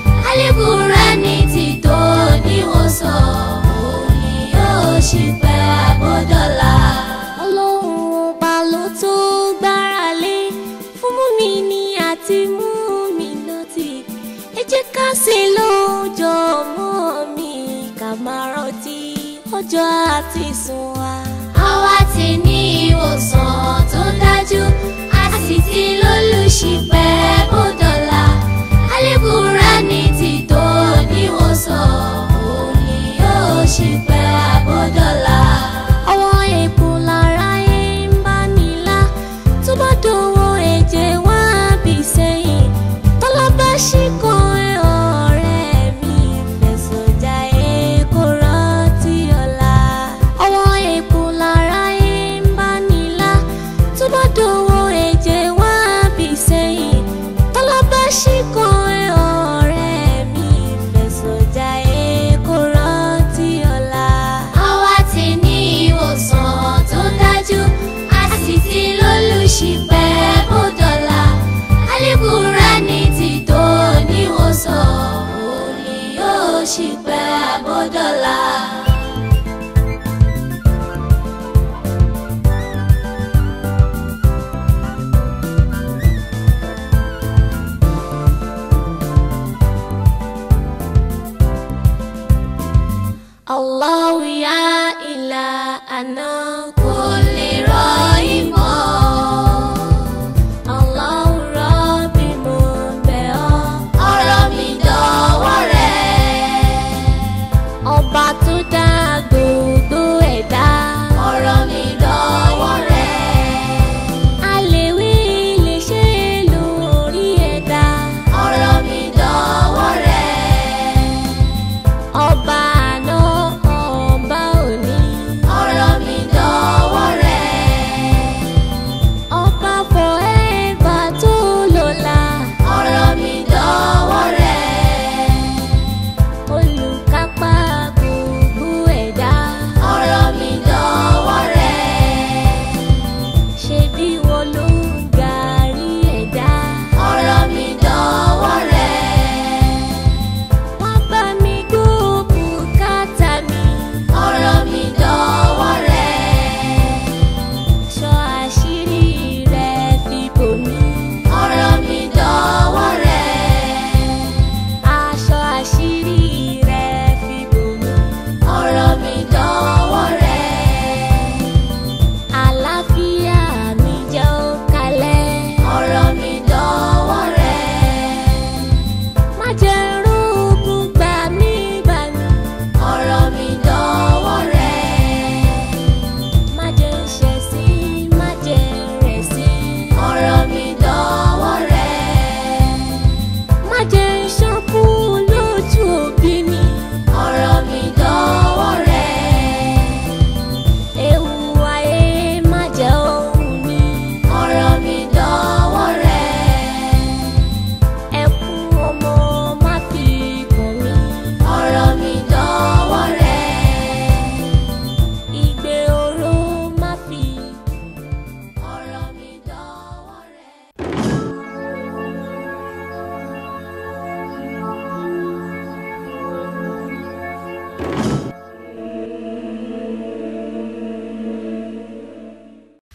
Al-Kùránì ti tó níwòsàn òun ni yóò ṣìpẹ̀ àbọ̀dọ́là. ọlọ́run ọba ló tó gbára lé fún mùmíní àti mùmínátì ẹ jẹ́ ká ṣe lọ́jọ́ mọ́ mi ká máa rántí ọjọ́ àti sùn wa. àwa ti ní ìwòsàn tó dájú a sì ti lólùṣìpẹ̀ bódọ́là Al-Kùránì ti tó níwòsàn òun ni yóò ṣìpẹ̀ àbọ̀dọ́là. ọwọ́ èèpo lára ẹ̀ ń bá nílá tó bá dòwò ẹ̀jẹ̀ wá bí sẹ́yìn tọ́lá bá ṣì kan ẹ̀ ọ̀rẹ́ mi fẹ̀sọ̀ já ẹ̀ kó rántí ọ̀la. ọwọ́ èèpo lára ẹ̀ ń bá nílá tó bá dòwò ẹ̀jẹ̀ wá bí sẹ́yìn tọ́lá bá ṣì kan ẹ̀ ọ̀rẹ́ mi fẹ̀sọ̀ já ẹ̀ kó rántí ọ̀la. àwa ti ní ìwòsàn tó dájú a sì ti lólùṣìpẹ̀ bódọ́là Al-Kùránì ti tó níwòsàn òun ni yóò ṣìpẹ̀ àbọ̀dọ́là. الله يا إلهنا كل رحمة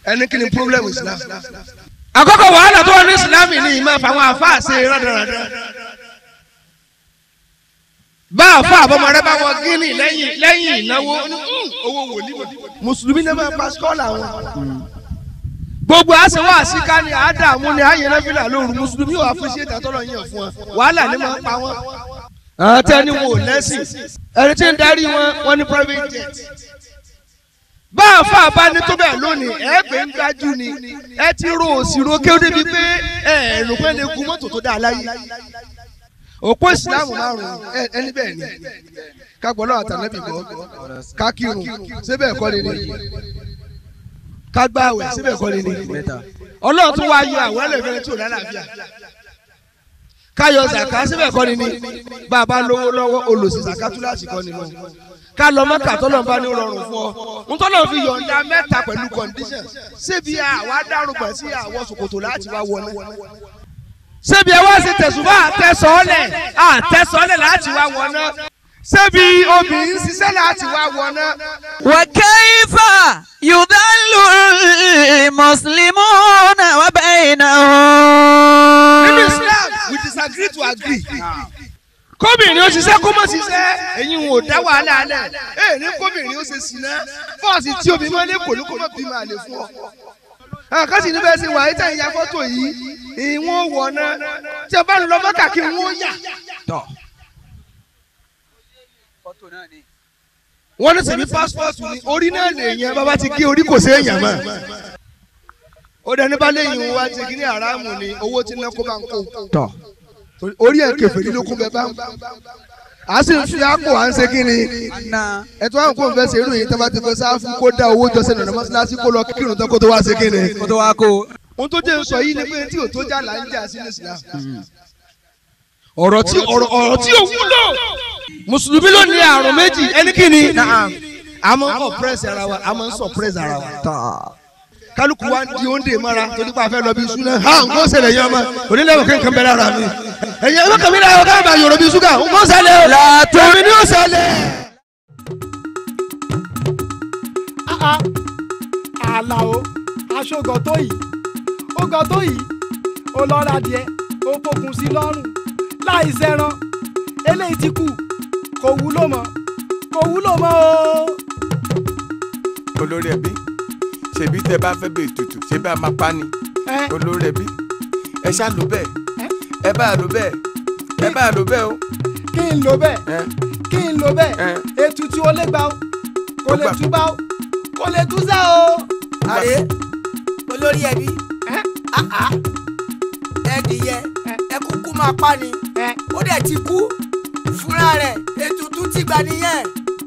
ẹni kí ni problem islam. àkọ́kọ́ wàhálà tó wà ní islam ni ìmọ̀ àfàwọn àfáà ṣe rádaràdà. bá àfa àbọ̀mọ̀rẹ́ bá wọ gíní lẹ́yìn lẹ́yìn ìnáwó ó ní, "Hmm, owó wòlíì mùsùlùmí náà máa pa skọ́ọ̀lù àwọn. gbogbo àṣewọ́ àṣìká ni àádàmú ni àyẹ̀lẹ́fìlà lóru mùsùlùmí ò àfúnṣe ìdátọ́lọ̀ yẹn fún ọ wàhálà ni máa ń pa wọ́n. àwọn tẹ́ni wò lẹ́sìn ẹni tí ń darí wọn wọn ní private jet bá a fà bá ní tó bẹ́ẹ̀ lónìí ẹ pé ń gbájú ni ẹ ti ro òsìrò kí ó débi pé ẹ ẹ̀rù pé lè gun mọ́tò tó dáa láyé òpó ìsìláàmù márùn-ún ẹ- ẹni bẹ́ẹ̀ ni kágbọ́lọ́ àtàlẹ́bí gbọ́ kákírun síbẹ̀ kọ́ ni ni kágbáwẹ̀ síbẹ̀ kọ́ ni ni ọlọ́run tún wá yọ àwọn ẹlẹ́fẹ̀ẹ́ tí ò lálàáfíà káyọ̀ zàká síbẹ̀ kọ́ ni ni bàbá lówó lọ́wọ́ olùsí zàká túláàsì kọ́ ni mọ́ ká lọ mọ́kà tọ́lọ́ bá ní rọrùn fún ọ ntọ́lọ́ fi yọ̀ǹda mẹ́ta pẹ̀lú condition ṣébi àwa dárúgbà sí àwọn ṣòkòtò láti wá wọná ṣébi ẹ wá sí tẹ̀sùbá àtẹ̀sọ́ọ́lẹ̀ àtẹ̀sọ́ọ́lẹ̀ láti wá wọná ṣébi obìnrin ṣiṣẹ́ láti wá wọná وكيف يضل المسلمون nínú وبينهم Islam we disagree to agree. kóbìnrin ó ṣiṣẹ́ kó mọ̀ ṣiṣẹ́ ẹ̀yin ò dá wàhálà alẹ̀ ẹ̀ ní kóbìnrin ó ṣe ṣìnà fọ́ọ̀sì tí obìnrin máa ń lé kò ní kó mọ̀ bí máa lè fún ọ. àkàtì níbẹ̀ ṣe wà ayétẹ́ ìyá fọ́tò yìí ìwọ̀n wọ̀nà tí a bá ń lọ mọ́kà kí wọ́n yà. wọ́n ní sèmi pásítọ̀tù ni orí náà lè yẹn bàbá ti gé orí kò sí èèyàn mọ́. ó dẹni bá léyìn wá ti kí ní àràmù ni owó tí ná kó bá ń kó orí ẹ̀ kẹfẹ́ lílo kún bẹ́ẹ̀ bá ń a sì ń fi àpò à ń ṣe kí ni ẹ̀tọ́ àwọn kò ń fẹ́ ṣe irú yìí tó bá ti fẹ́ sáfù kó dá owó jọ sẹ́nu ọ̀nà mọ́ṣáláṣí kó lọ kírun tán kó tó wá ṣe kí ni. kó tó wá kó. ohun tó jẹ́ ń sọ yìí ni pé tí ò tó jà là ń jà sí ní Islam. ọ̀rọ̀ tí ọ̀rọ̀ ọ̀rọ̀ tí ò wúlò. mùsùlùmí ló ní àrùn méjì ẹni kí ni. a máa ń oppress ara wa a máa ń suppress ara wa kálukú wa di oúnjẹ mara torí pé a fẹ́ lọ bí iṣu náà ha nǹkan ṣẹlẹ̀ yẹn ọmọ onílẹ̀wọ̀n kí nǹkan bẹ̀rẹ̀ ara mi ẹ̀yin ẹ̀rọ kàmí náà ọ̀gá àgbà yòrò bí ṣúgà nǹkan ṣẹlẹ̀ o tèmi ni ó ṣẹlẹ̀. àlàó aṣọ́gọ̀ tó yìí ó gọ̀ tó yìí ó lọ ra díẹ̀ ó fokùn sí lọ́rùn láì sẹ́ran eléyìí ti kú kò wúlò mọ́ kò wúlò mọ́ o. olórí ẹbí ṣèbí tẹ bá fẹ́ bẹ ètùtù ṣé bá máa pa ni ẹ olórí ẹbí ẹ ṣá lò bẹ́ẹ̀ ẹ bá lò bẹ́ẹ̀ ẹ bá lò bẹ́ẹ̀ o. kí n lò bẹ́ẹ̀ ẹ kí n lò bẹ́ẹ̀ ẹ ètùtù ó lè gbà ó kò Ó lè gbà. túbà ó kò lè túṣà o. àrè olórí ẹbí ẹ àá ẹdìyẹ Ẹ. ẹ kúkú máa pa ni ẹ ó dẹ̀ ti kú fúnra rẹ̀ ètùtù ti gbà nìyẹn.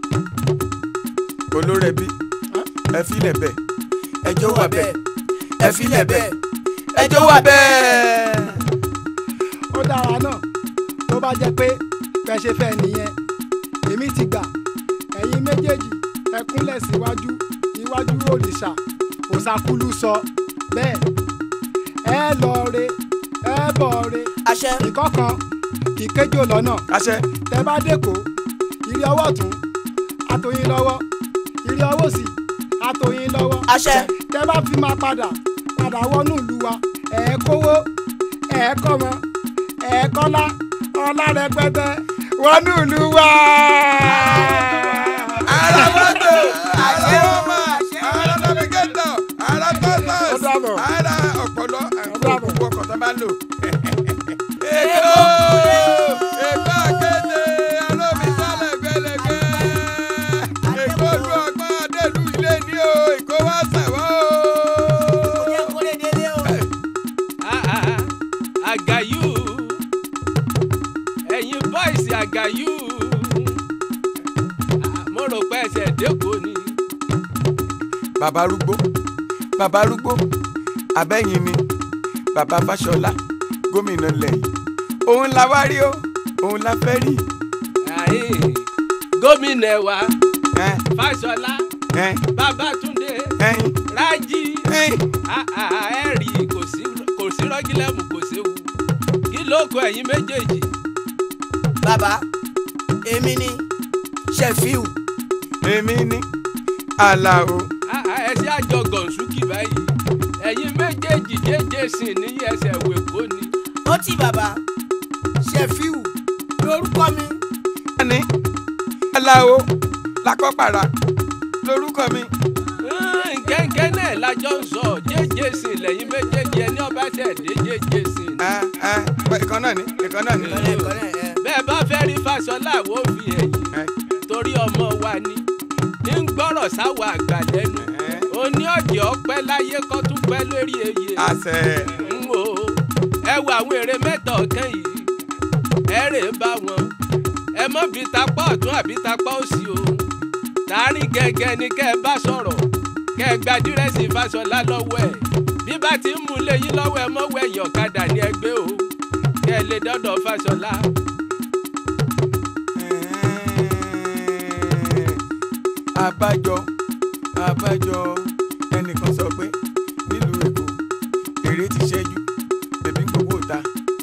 olórí ẹbí ẹ filẹ̀ bẹ́ẹ̀ ẹjọ́ wà bẹ́ẹ̀ ẹ filẹ̀ bẹ́ẹ̀ ẹjọ́ wà bẹ́ẹ̀. ó dára náà tó bá jẹ́ pé bẹ́ẹ̀ ṣe fẹ́ nìyẹn èmi ti gbà ẹ̀yin méjèèjì ẹ kúnlẹ̀ síwájú iwájú òrìṣà òṣàkúlù sọ bẹ́ẹ̀ ẹ lọ re ẹ bọ̀ re àṣẹ ìkọ̀kan ìkéjò lọ́nà àṣẹ tẹ bá dẹ́kọ̀ ìrì ọwọ́ tún àtòyìn lọ́wọ́ ìrì ọwọ́ sí àtòyìn lọ́wọ́ àṣẹ tẹ bá fi máa padà padà wọnú ìlú wa ẹ kówó ẹ kọ́mọ ẹ kọ́lá ọlá rẹpẹtẹ wọnú ìlú wa. ara mọ́tò àṣẹ ọmọ ara navigator ara Ó compass dàbọ̀. ara ọ̀pọ̀lọ́ àwọn dàbọ̀. gbogbo ọkọ̀ tó bá lò. èkó èkó akéde alómi sálẹ̀ gbẹlẹgbẹ èkó lu ọgbọ́n adélu ilé ní o èkó wá sẹ̀wọ́ o. kò yẹ kó lè délé o. àgàyù ẹ̀yin bọ́ìsì àgàyù mo rò pé ẹsẹ̀ dẹ́kọ̀ ni. bàbá arúgbó bàbá arúgbó abẹ́yìn ni bàbá fáṣọlá gómìnà lẹ́yìn òun la wá rí o òun la fẹ́ rí. Àyè, gómìnà wa ẹ fáṣọlá ẹ babátúndé ẹyin rájí ẹyin. ẹ̀rí kò sí kò sí rọ́gílẹ́mù kò séwu kí ló kọ ẹ̀yin méjèèjì. bàbá èmi ni Ṣẹ̀fíù èmi ní àlàó Ah, ah, ẹsẹ̀ àjọ gọ̀ǹsùkì báyìí ẹ̀yin méjèèjì jẹ́jẹ́ sìn ní ẹsẹ̀ wèkó ni. ó ti bàbá ṣẹfíù lórúkọ mi. ní aláwo lakọ́pàrà lórúkọ mi. gẹ́gẹ́ náà lájọ ń sọ jẹ́jẹ́ sìn lẹ́yìn méjèèjì ẹni ọba ṣẹ̀ dé jẹ́jẹ́ sìn. ìkan náà ni ìkan náà ni. bẹ́ẹ̀ bá fẹ́ rí Fáṣọlá wo fi ẹ̀yìn torí ọmọ wa ni ń gbọ́rọ̀ sáwọ àgbà lẹ́nu oní ọ̀jẹ̀ ọpẹ́ láyé kọ́ tún pẹ́ lórí eyè. àṣẹ. ń wo ẹ wo àwọn èrè mẹ́ta ọ̀kan yìí ẹ rè é bá wọn ẹ mọ́ bí tapá ọ̀tún àbí tapá òsì o tààrin gẹ́gẹ́ ni kẹ́ ẹ bá sọ̀rọ̀ kẹ́ ẹ gba dírẹ́sì Fáṣọlá lọ́wọ́ ẹ̀ bí bá ti ń mú léyìn lọ́wọ́ ẹ mọ́wọ́ ẹ̀yìn ọ̀kadà ní ẹgbẹ́ o kẹ́ ẹ lè dọ́dọ̀ Fáṣọlá. àbájọ àbájọ ẹnìkan sọ pé nílùú èkó èrè ti ṣẹ́jú bèbí gbogbo ta.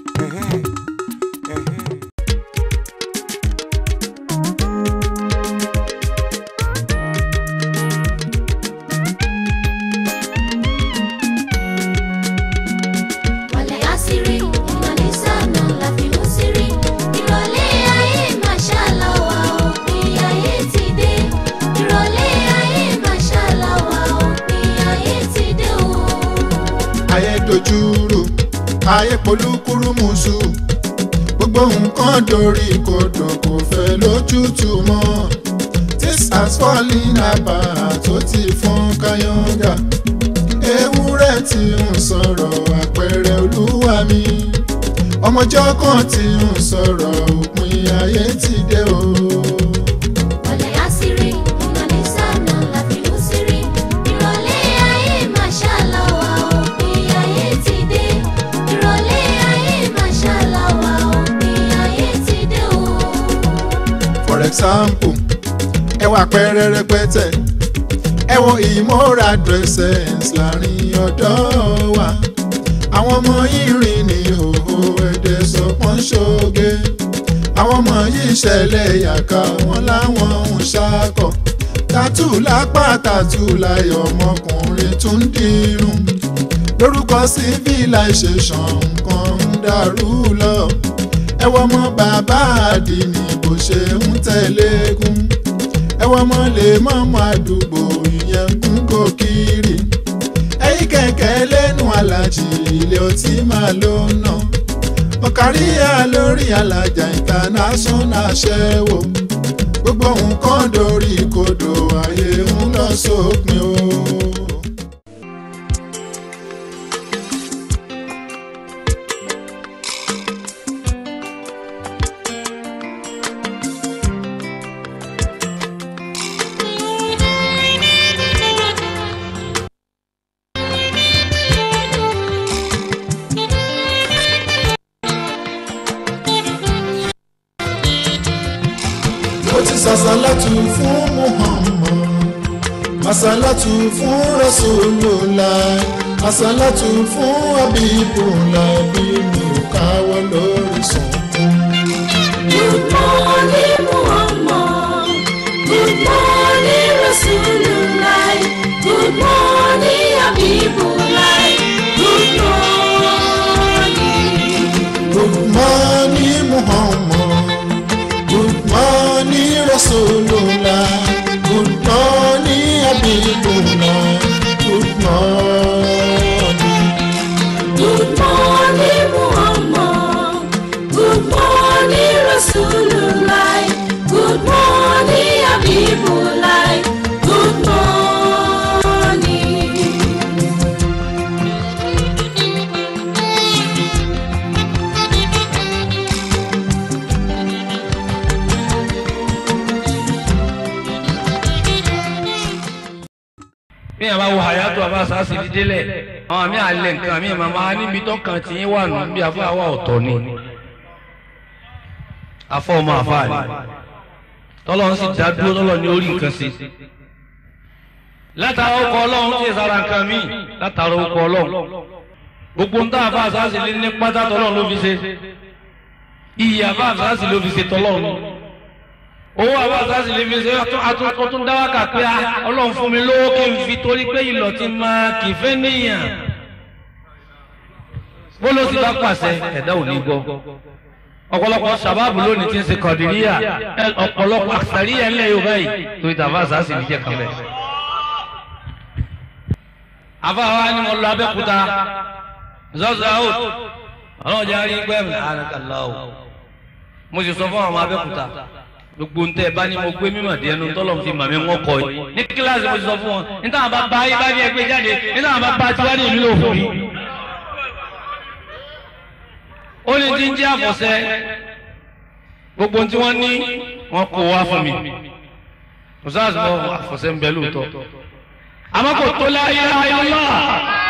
Wàlẹ̀ àṣírí ìmọ̀lẹ́sà náà la fi mú sírí. Ìrọ̀lẹ́ ayé màṣálá wa òpin ayé ti dé. Ìrọ̀lẹ́ ayé màṣálá wa òpin ayé ti dé o. ayé dojúrò ayé polúkúrú mùsù gbogbo nǹkan dorí kodò kò fẹ́ lójútùú mọ́ this has fallen apart tó ti fọ́n káyọ̀ǹgà ewúrẹ́ tí ń sọ̀rọ̀ àpẹẹrẹ olúwa mi ọmọjọ́ kan tí ń sọ̀rọ̀ òpin ayé ti dé o. Wàlẹ̀ àṣírí ìmọ̀lẹ́sà náà la fi mú sírí. Ìrọ̀lẹ́ ayé màṣálá wa òpin ayé ti dé. Ìrọ̀lẹ́ ayé màṣálá wa òpin ayé ti dé o. for example ẹ wà pẹ́rẹ́ rẹpẹtẹ ẹ wo ìmọ̀ra dresses láàrin ọ̀dọ́ wa àwọn ọmọ yìí rìn ní ìhòòhò ẹ̀dẹ̀ sọpọ́n ṣoge àwọn ọmọ yìí ṣẹlẹ̀ yàká wọn láwọn ń ṣakọ̀ tàtú lápá tàtú láyọ̀ ọmọkùnrin tún dírun lórúkọ civilization nǹkan ń dàrú lọ ẹ wọ ọmọ bàbá àdìní bó ṣe ń tẹ̀légún ẹ wọ ọmọ lè mọ́mọ́ àdúgbò ìyẹn kún kò kiri ẹ̀yìn kẹ̀kẹ́ lẹ́nu alájì ilé ọtí máa ló ná ọ̀káríyà lórí alájà international ṣẹ́wó gbogbo nǹkan dorí kodò ayé ń lọ sópin o. ó ti sàṣàlátù fún muhammad àṣàlátù fún rasulullah àṣàlátù fún abibullah bí mi ò káwọ́ lórí sọ̀tún. Good morning, Muhammad. Good morning, Rasulullah. Good morning, Habibullah. Good morning. good morning muhammad good morning rasulullah good morning abibullah good morning. Good morning, Muhammad. Good morning, Rasulullah. Good morning, Habibullah. Good morning. bí yàrá wo àyàtọ̀ àbá sàásì fi délẹ̀ àwọn àmì àlẹ̀ nǹkan mi màmá níbi tọkàn tí yín wà nù bí afọ àwa ọ̀tọ̀ ni afọ ọmọ àfa ni tọ́lọ́ ń sì dá dúró tọ́lọ́ ní orí nǹkan sí látara ọkọ̀ ọlọ́run tí ìsara nǹkan mi látara ọkọ̀ ọlọ́run gbogbo ń tá àfa sàásì lé ní pátá tọ́lọ́run ló fi ṣe iye àfa sàásì ló fi ṣe tọ́lọ́run owó àwọn àṣàṣì lè fi ṣe àtúntún dáwàkà pé a ọlọ́run fún mi lówó kí n fi torí pé ìlọ̀ ti máa kì í fẹ́ níyàn bó ló ti bá pàṣẹ ẹ̀dá ò ní gbọ́ ọ̀pọ̀lọpọ̀ sábàbù lónìí ti ń ṣe kọ̀dìríyà ọ̀pọ̀lọpọ̀ àṣàríyà ńlẹ̀ yorùbá yìí torí tàbá àṣàṣì lè jẹ́ kan bẹ́ẹ̀. àfáà ni mo lọ abẹ́kúta zọ́zọ́ out ọlọ́run jẹ́ àárín gbẹ́mí àrùnkàlá o mo sì sọ fún àwọn ọmọ abẹ́kúta gbogbo ntẹ bá ní mo gbé mímọ̀ díẹ̀ nu tọ́lọ̀ fi màmí wọn kọ yìí ní kíláàsì mo sì sọ fún wọn níta àwọn bàbá yìí bá ní ẹgbẹ́ jáde níta àwọn bàbá tiwa ní ìlú òfin yìí. ó ní tí ń jẹ́ àfọ̀sẹ́ gbogbo tí wọ́n ní wọ́n kó wá fún mi kò sáà sọ àfọ̀sẹ́ ń bẹ lóòótọ́ àmọ́ kò tó láyé láyé lọ́wọ́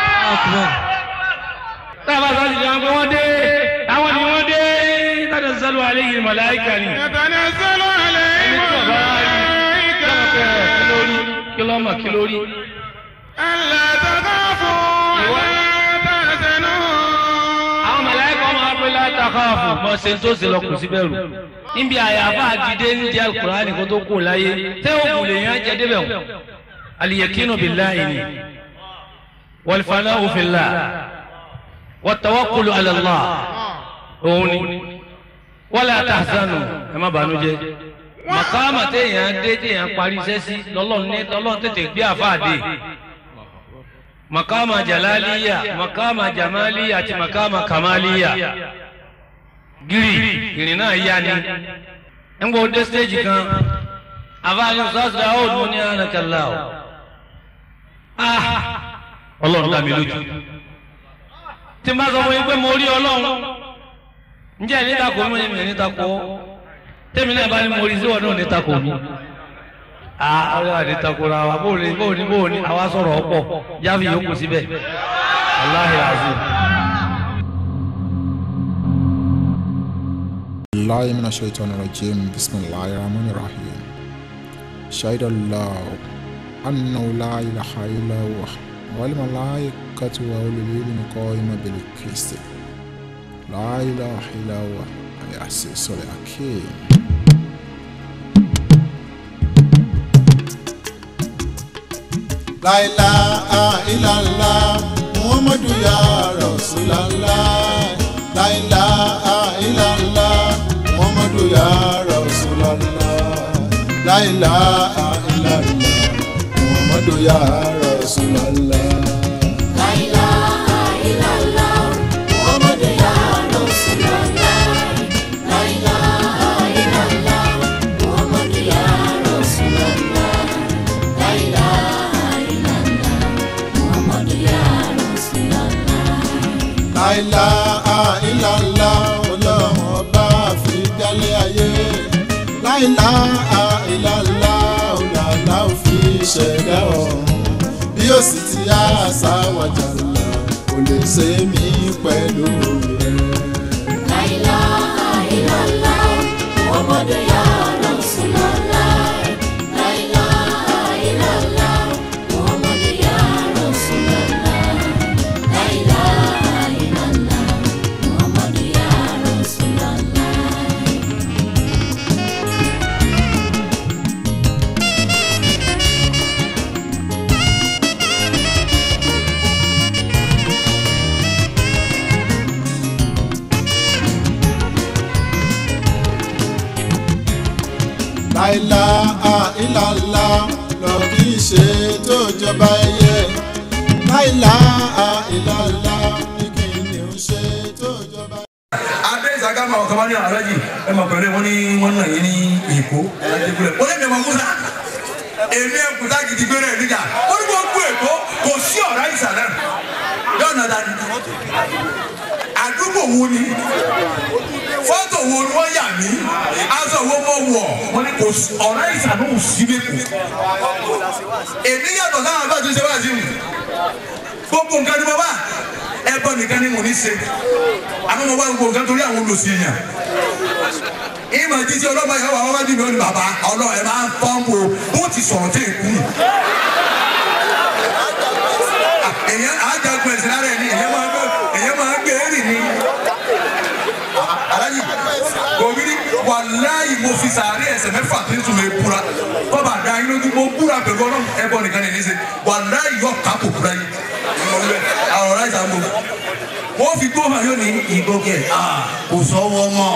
tábà sáà sì jẹun pé wọ́n dé àwọn ni wọ́n dé tanazzalu alayhi malaika ni. tanazzalu alayhi malaika. kí ló mọ̀ kí ló rí. alla takhafu wa la tahzanu. àwọn màláíkà ọmọ abúlé la takhafu mọ ṣe tó ṣe lọ kù sí bẹ̀rù. níbi àyàfà àdìdé ń jẹ́ alukur'ani kó tó kù láyé tẹ́ ò kù lè yàn jẹ́ débẹ̀ wọn. aliyakinu billahi ni wal fana'u fillah wat tawakkulu ala Allah òun ni wala tahzanu ẹ má bànújẹ́ màkàmà téèyàn dé téèyàn parí iṣẹ́ sí lọ́lọ́run ní lọ́lọ́run tètè gbé àfáàdé màkàmà jalaliya màkàmà jamaliya àti màkàmà kamaliya gírì ìrìn náà yá ni ń gbọ́ dé stéèjì kan àfáàní sọ́ọ̀sì àwọn òdùn ní ànàkàlà o ọlọ́run dá mi lójú tí n bá sọ fún yín pé mo rí ọlọ́run njẹ́ ní tako mi ní ní tako tẹ́mi náà bá ní mo rí sí wọn náà ní tako mi. aa ọlọ́run àti tako ra wa bó ní bó ní bó ní àwa sọ̀rọ̀ ọ̀pọ̀ jáfi yòókù síbẹ̀ aláhi azim. الله من الشيطان الرجيم بسم الله الرحمن الرحيم شهد الله أنه لا إله إلا هو والملائكة وأولي العلم قائما بالقسط لا إله إلا هو العزيز الحكيم La ilaha illallah Muhammadu ya Rasulallah La ilaha illallah Muhammadu ya Rasulallah La ilaha illallah Muhammadu ya Rasulallah La ilaha illallah Muhammadu ya Rasulullah La ilaha illallah Muhammadu ya Rasulullah La ilaha illallah Muhammadu ya Rasulullah La ilaha illallah ọlọ́run ọba fi dálé ayé La ilaha illallah ọ̀làlá ò fi ṣẹ̀dá ọ̀run bí ó sì ti àṣà wàjàlá kò lè ṣe mí pẹ̀lú rẹ̀. La ilaha illallah Muhammadu ya Rasulullah La ilaha illallah Muhammadu ya Rasulullah La ilaha illallah Muhammadu ya Rasulullah La ilaha illallah lọ kì í ṣe tó jọba ẹyẹ La ilaha illallah ní kí ni ó ṣe tó jọba. adé ìsàká máa ọ̀kan wá ní alájì ẹ máa pẹ̀lú wọn ní wọn náà yín ní èkó alájì gbúlẹ̀ ó lè mi ọmọ musa èmi ẹ̀kúta gidi gbé rẹ̀ níjà ó ní gbogbo èkó kò sí ọ̀rá ìsà náà yóò nà dání àdúgbò wo ni fọ́tò wo ni wọ́n yà mí aṣọ wo mo wọ̀ wọ́n ní kò sí ọ̀rá ìsà náà ò sí lẹ́kọ̀ọ́ èmi yàtọ̀ sáwọn àbá tó ṣe wá sí mi gbogbo nǹkan ni mo bá ẹbọ nìkan ni mo ní ṣe àmọ́ mo bá gbogbo nǹkan torí àwọn olùsí èèyàn ìmọ̀ jíjí ọlọ́mọ yẹn wà wájú mi ó ní bàbá ọlọ́ọ̀ ẹ̀ máa ń pọ́ǹpù bó ti sọ̀rọ̀ tí ì kú ni. èèyàn àjàgbọ̀n ẹ̀sìn lára ẹ̀ ní èèyàn máa ń gbé èèyàn máa ń gbé èrì ni. alájì gòmìnì wà wàláyì mo fi sàárè ẹsẹ̀ mẹ́fà tí ń sùn mí búra kọ́ba àdá yín lójú mo búra pẹ̀lú ọlọ́run ẹbọ nìkan ní níṣe wàláyì yọ kápò búra yìí àwọn ọ̀rá ìsàmù wọ́n fi gbó hàn yóò ní ìgbókè kò sọ́wọ́ mọ́.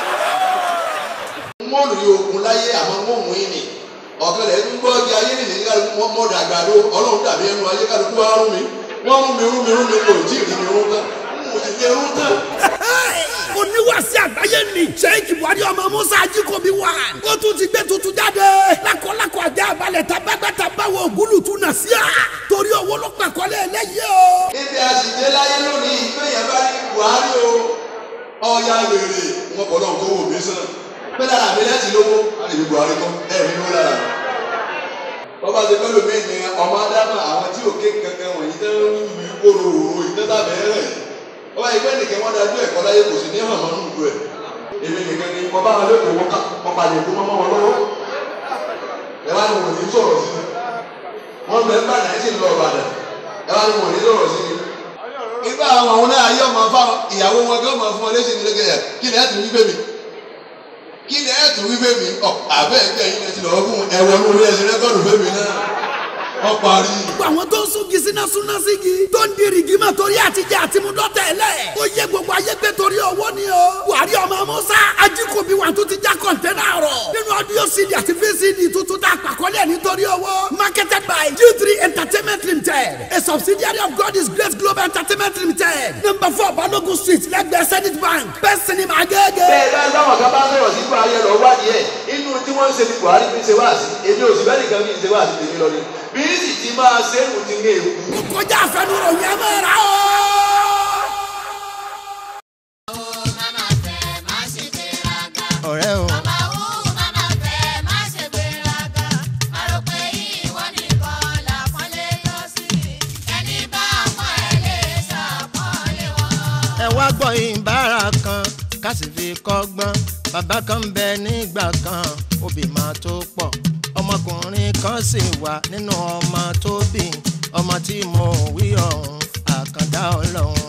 wọ́n rí ogun láyé àwọn mọ̀mú yìí ni ọ̀kan lẹ̀ ń gbọ́ di ayé nìyí ní kálukú wọn mọ̀ dàgbà ló ọlọ́run dàbí ẹnu ayé kálukú wa rún mi wọ́n rún mi rún mi rún mi kò tí ì rí mi rún tán mo sì ti rún tán. oníwàsí àgbáyé ni sheik buhari ọmọ musa ajikobi wa ó tún ti gbé tuntun jáde lakọlakọ ajá balẹ̀ tabagbata báwo ògúlùtù nà sí à torí owó ló pàkọ́lé eléyìí o. níbi àṣìṣe láyé lónìí ìgbéyàn bá ní buhari o ọ̀ya wèrè wọn kọ̀ lọ́n tó wò mí sàn pé lára mi lẹ́sìn lówó àlejò buhari kọ́ ẹ̀ mi ló lára wọ́n bá ti pẹ́ lómi ní ọmọ adámọ̀ àwọn tí òkè kankan wọ̀nyí tẹ́ ń wí kóró òru ìtẹ́sàbẹ̀ rẹ̀ wọ́n bá yẹ pé nìkan wọ́n dájú ẹ̀kọ́ láyé kò sí ní hàn mọ́nú ìlú ẹ̀ èmi nìkan ni mo bá wọn lẹ́kọ̀ọ́ wọn ká wọn palẹ̀ kó mọ́ wọn lọ́wọ́ ẹ wá ní wọn ní sọ̀rọ̀ sí mi wọ́n bẹ ń bàdàn ẹ̀ sì ń lọ ọ̀bàdàn ẹ wá ní wọn ní sọ̀rọ̀ sí mi. nígbà àwọn àwọn náà ayé ọmọ fáwọn ìyàwó wọn kí wọ́n máa fún ọ léṣe ní lẹ́gẹ̀ẹ́ kí ni ẹ̀ tún wí fẹ́ mi kí ni ẹ̀ tún wí fẹ́ mi ọ̀ àbẹ́ ẹgbẹ́ yín ẹ ti lọ́ọ́ fún ẹ̀wọ̀n ní orí ẹ̀sìn rẹ́kọ̀dù fẹ́ mi náà wọ́n parí. gbogbo àwọn tó ń sungi síná súná sígi tó ń di rìgímọ̀ torí àtijọ́ àtimúdọ́tẹ̀ lẹ̀ ó yẹ gbogbo ayé pé torí owó ni o buhari ọmọ musa ajikobi wà tó ti já kọ̀ǹtẹ́nà rọ̀ nínú ọdún cd àti vcd tuntun tá a pàkọ́lẹ̀ nítorí owó marketed by g3 entertainment limited a subsidiary of god is great global entertainment limited number four balogun street lẹ́gbẹ̀ẹ́ zenith bank best cinema agége. bẹ́ẹ̀ bá táwọn kan bá sọ̀rọ̀ sí buhari ẹ̀ lọ wádìí ẹ̀ inú tí wọ́n ń ṣe ní buhari fi ṣe wáàsí èmi ò sì bẹ́ẹ̀ nìkan fi ṣe wáàsí tèmi lọ ni bí sì ti máa ṣe é kò ti ní èkú. ó kọjá àfẹnurò yẹn máa rà ó. ọ̀rẹ́ o. ẹ wá gbọ́ ìbára kan ká sì fi kọ́gbọ́n bàbá kan ń bẹ nígbà kan obì máa tó pọ̀ ọmọkùnrin kan sì wà nínú ọmọ tó bí ọmọ tí mo wí ọ̀hún àkàndá ọlọ́run.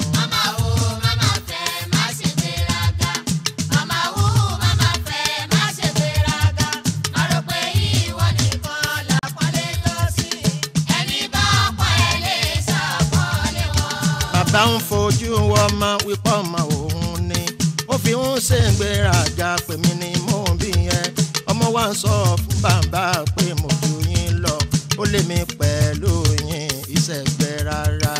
bàbá ń fojú ọmọ wípé ọmọ òun ni ó fi ń ṣègbéraga pè mí ni mò ń bí yẹn ọmọ wa ń sọ fún bàbá pé mo ju yín lọ ó lé mi pẹ̀lú yín ìṣẹ̀gbẹ́ rárá.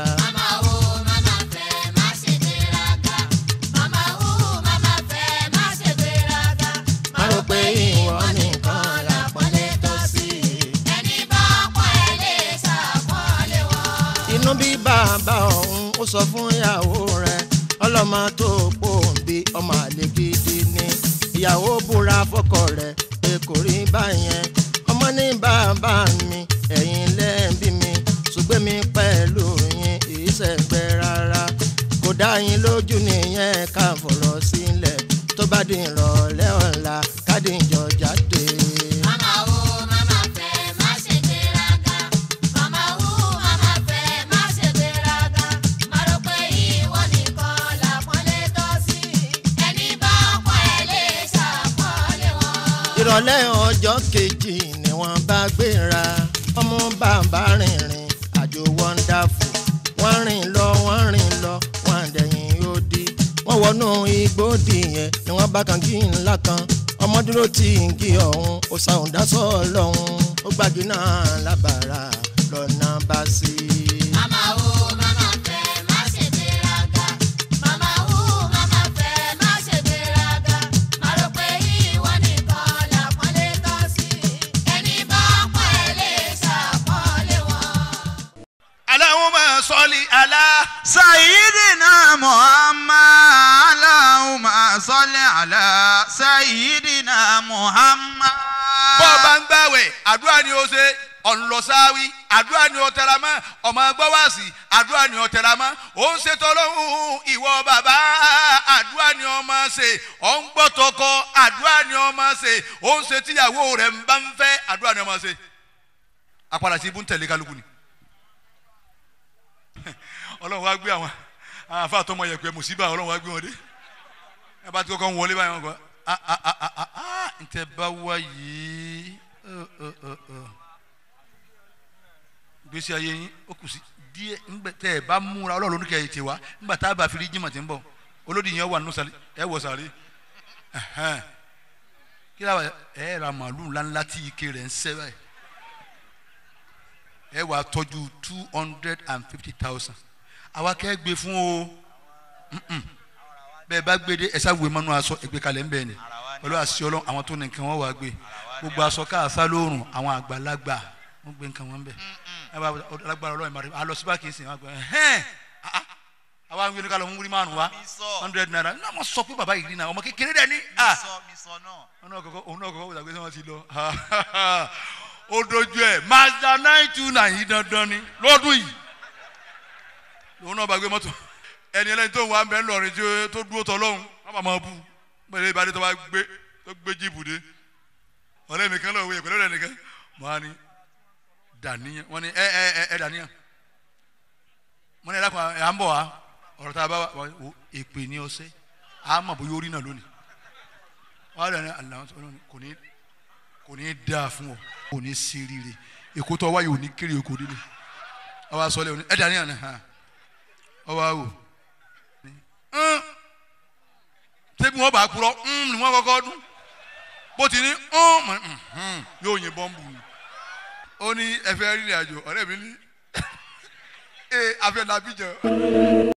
má rò pé ìwọ nìkan làpọ́nlé tó sí. inú bí bàbá ọ̀hún ó sọ fún ìyàwó rẹ̀ ọlọ́mọ tó pòǹbí ọmọ àlè gidi ni ìyàwó búra fọ́kọ rẹ̀ pé kò rí báyẹn ọmọ ní bàbá mi ẹ̀yin lẹ́ẹ̀bí mi ṣùgbọ́n mi pẹ̀lú yín ìṣẹ̀gbẹ́ rárá kò dá yín lójú nìyẹn ká fọ̀rọ̀ sílẹ̀ tó bá di ìrọ̀lẹ́ ọ̀la kádìjọ jáde. ìrọ̀lẹ́ ọjọ́ kejì ni wọ́n bá gbéra ọmọ bàbá rìnrìn àjò wọ́ndáfù wọ́n rìn lọ wọ́n rìn lọ wọ́n dẹ̀yìn yóò di wọ́n wọnú igbó dìyẹn ni wọ́n bá kan kí ńlá kan ọmọ dúró tí ń kí ọ̀hún ó sàún dásọ̀ lọ́hún ó gbági náà lábàárà lọ́nà bá sí i. Allahumma salli ala. سيدنا محمد اللهم صل على سيدنا محمد bọ́ ọ bá ń gbàwẹ̀ àdúrà ni ó ṣe ọ̀nlọ́sáwí àdúrà ni ó tẹra mọ́ ọmọ gbọ́wàsí àdúrà ni ó tẹra mọ́ ó ń ṣètò ọlọ́run ìwọ bàbá àdúrà ni ó máa ṣe ó ń gbọ́ tọkọ àdúrà ni ó máa ṣe ó ń ṣe tíyàwó rẹ̀ ń bá ń fẹ́ àdúrà ni ó máa ṣe apàdà sí ibú ń tẹ̀lé kálukú ni ọlọ́run wá gbé àwọn àwọn afa àtọmọ yẹ pé mùsíbà ọlọ́run wá gbé wọn dé ẹ bá ti kọ́kọ́ ń wọlé báyìí wọn kọ́ a a a a a a ntẹ bá wá yìí ọ ọ ọ ọ gbèsè ayé yín ó kù sí díẹ̀ ńgbẹ tẹ ẹ bá múra ọlọ́run ní kẹyìí tiwa ńgbà tá a bá fili jimá ti ń bọ̀ olódì yẹn wà nínú sàlẹ̀ ẹ wọ sàlẹ̀ ẹhẹn kí ló wà ẹ ra màálù ńláńlá tí ike rẹ̀ ń sẹ́ báyìí ẹ wà tọ́jú two hundred and fifty thousand àwa kẹ́ gbé fún o Mm-mm. bẹ́ẹ̀ bá gbé dé ẹ̀sà wé mọ́nú aṣọ ẹgbẹ́ kalẹ̀ ń bẹ̀ ni pẹ̀lú àṣì ọlọ́run àwọn tó ní nǹkan wọn wà gbé gbogbo aṣọ káàsá lóòrùn àwọn àgbàlagbà wọn gbé nǹkan wọn bẹ̀ ẹ bá alágbára ọlọ́run ìmọ̀ràn alọ síbá kìí sìn wọn gbẹ ẹhẹ́n ah, ah. àwa ń gbé ní kálọ̀ ń wúrí márùn wa hundred naira ní àwọn sọ pé bàbá yìí rí náà ọmọ kékeré dẹ̀ ní. ah. òun náà kọ́kọ́ òun náà kọ́kọ́ wọ́n sàgbé sọ́wọ́n ti lọ ó dojú ẹ̀ mazda nine two nine yìí dandan ni lọ́dún yìí òun náà bá gbé mọ́tò ẹni ẹlẹ́ni tó ń wá bẹ́ẹ̀ lọ́rin tí ó- tó dúró tọ́ lọ́hùn wọ́n bá máa bú pẹ̀lú ìbádé tó bá gbé tó gbé jíìpù dé ọ̀rẹ́ mi kan lọ́wọ́ ìyẹn pẹ̀lú ọ̀rẹ́ nìkan mọ́ á ní dàníyàn wọ́n ní ẹ ẹ ẹ ẹ dàníyàn wọ́n ní ẹ dákun ẹ à ń bọ̀ wá ọ̀rọ̀ tá a bá wà wò èpè ní ọsẹ́ à á mọ̀ bóyá orí náà lónìí wọ́n á dà ní àlàó kò ní kò ní dáa fún ọ kò ní sí rire èkó tó wáyé ò ní kéré èkó délé ọ wá sọ lé ẹ dàníyàn ni hàn ọ wá wò ń ṣébi wọn bá kúrọ ń ni wọn kọ́kọ́ dún bó ti ní ń mọ ń yóò yin bọ́ǹbù ni ó ní ẹ fẹ́ rìnrìn àjò ọ̀rẹ́ mi ní ẹ afẹ́ làbíjọ.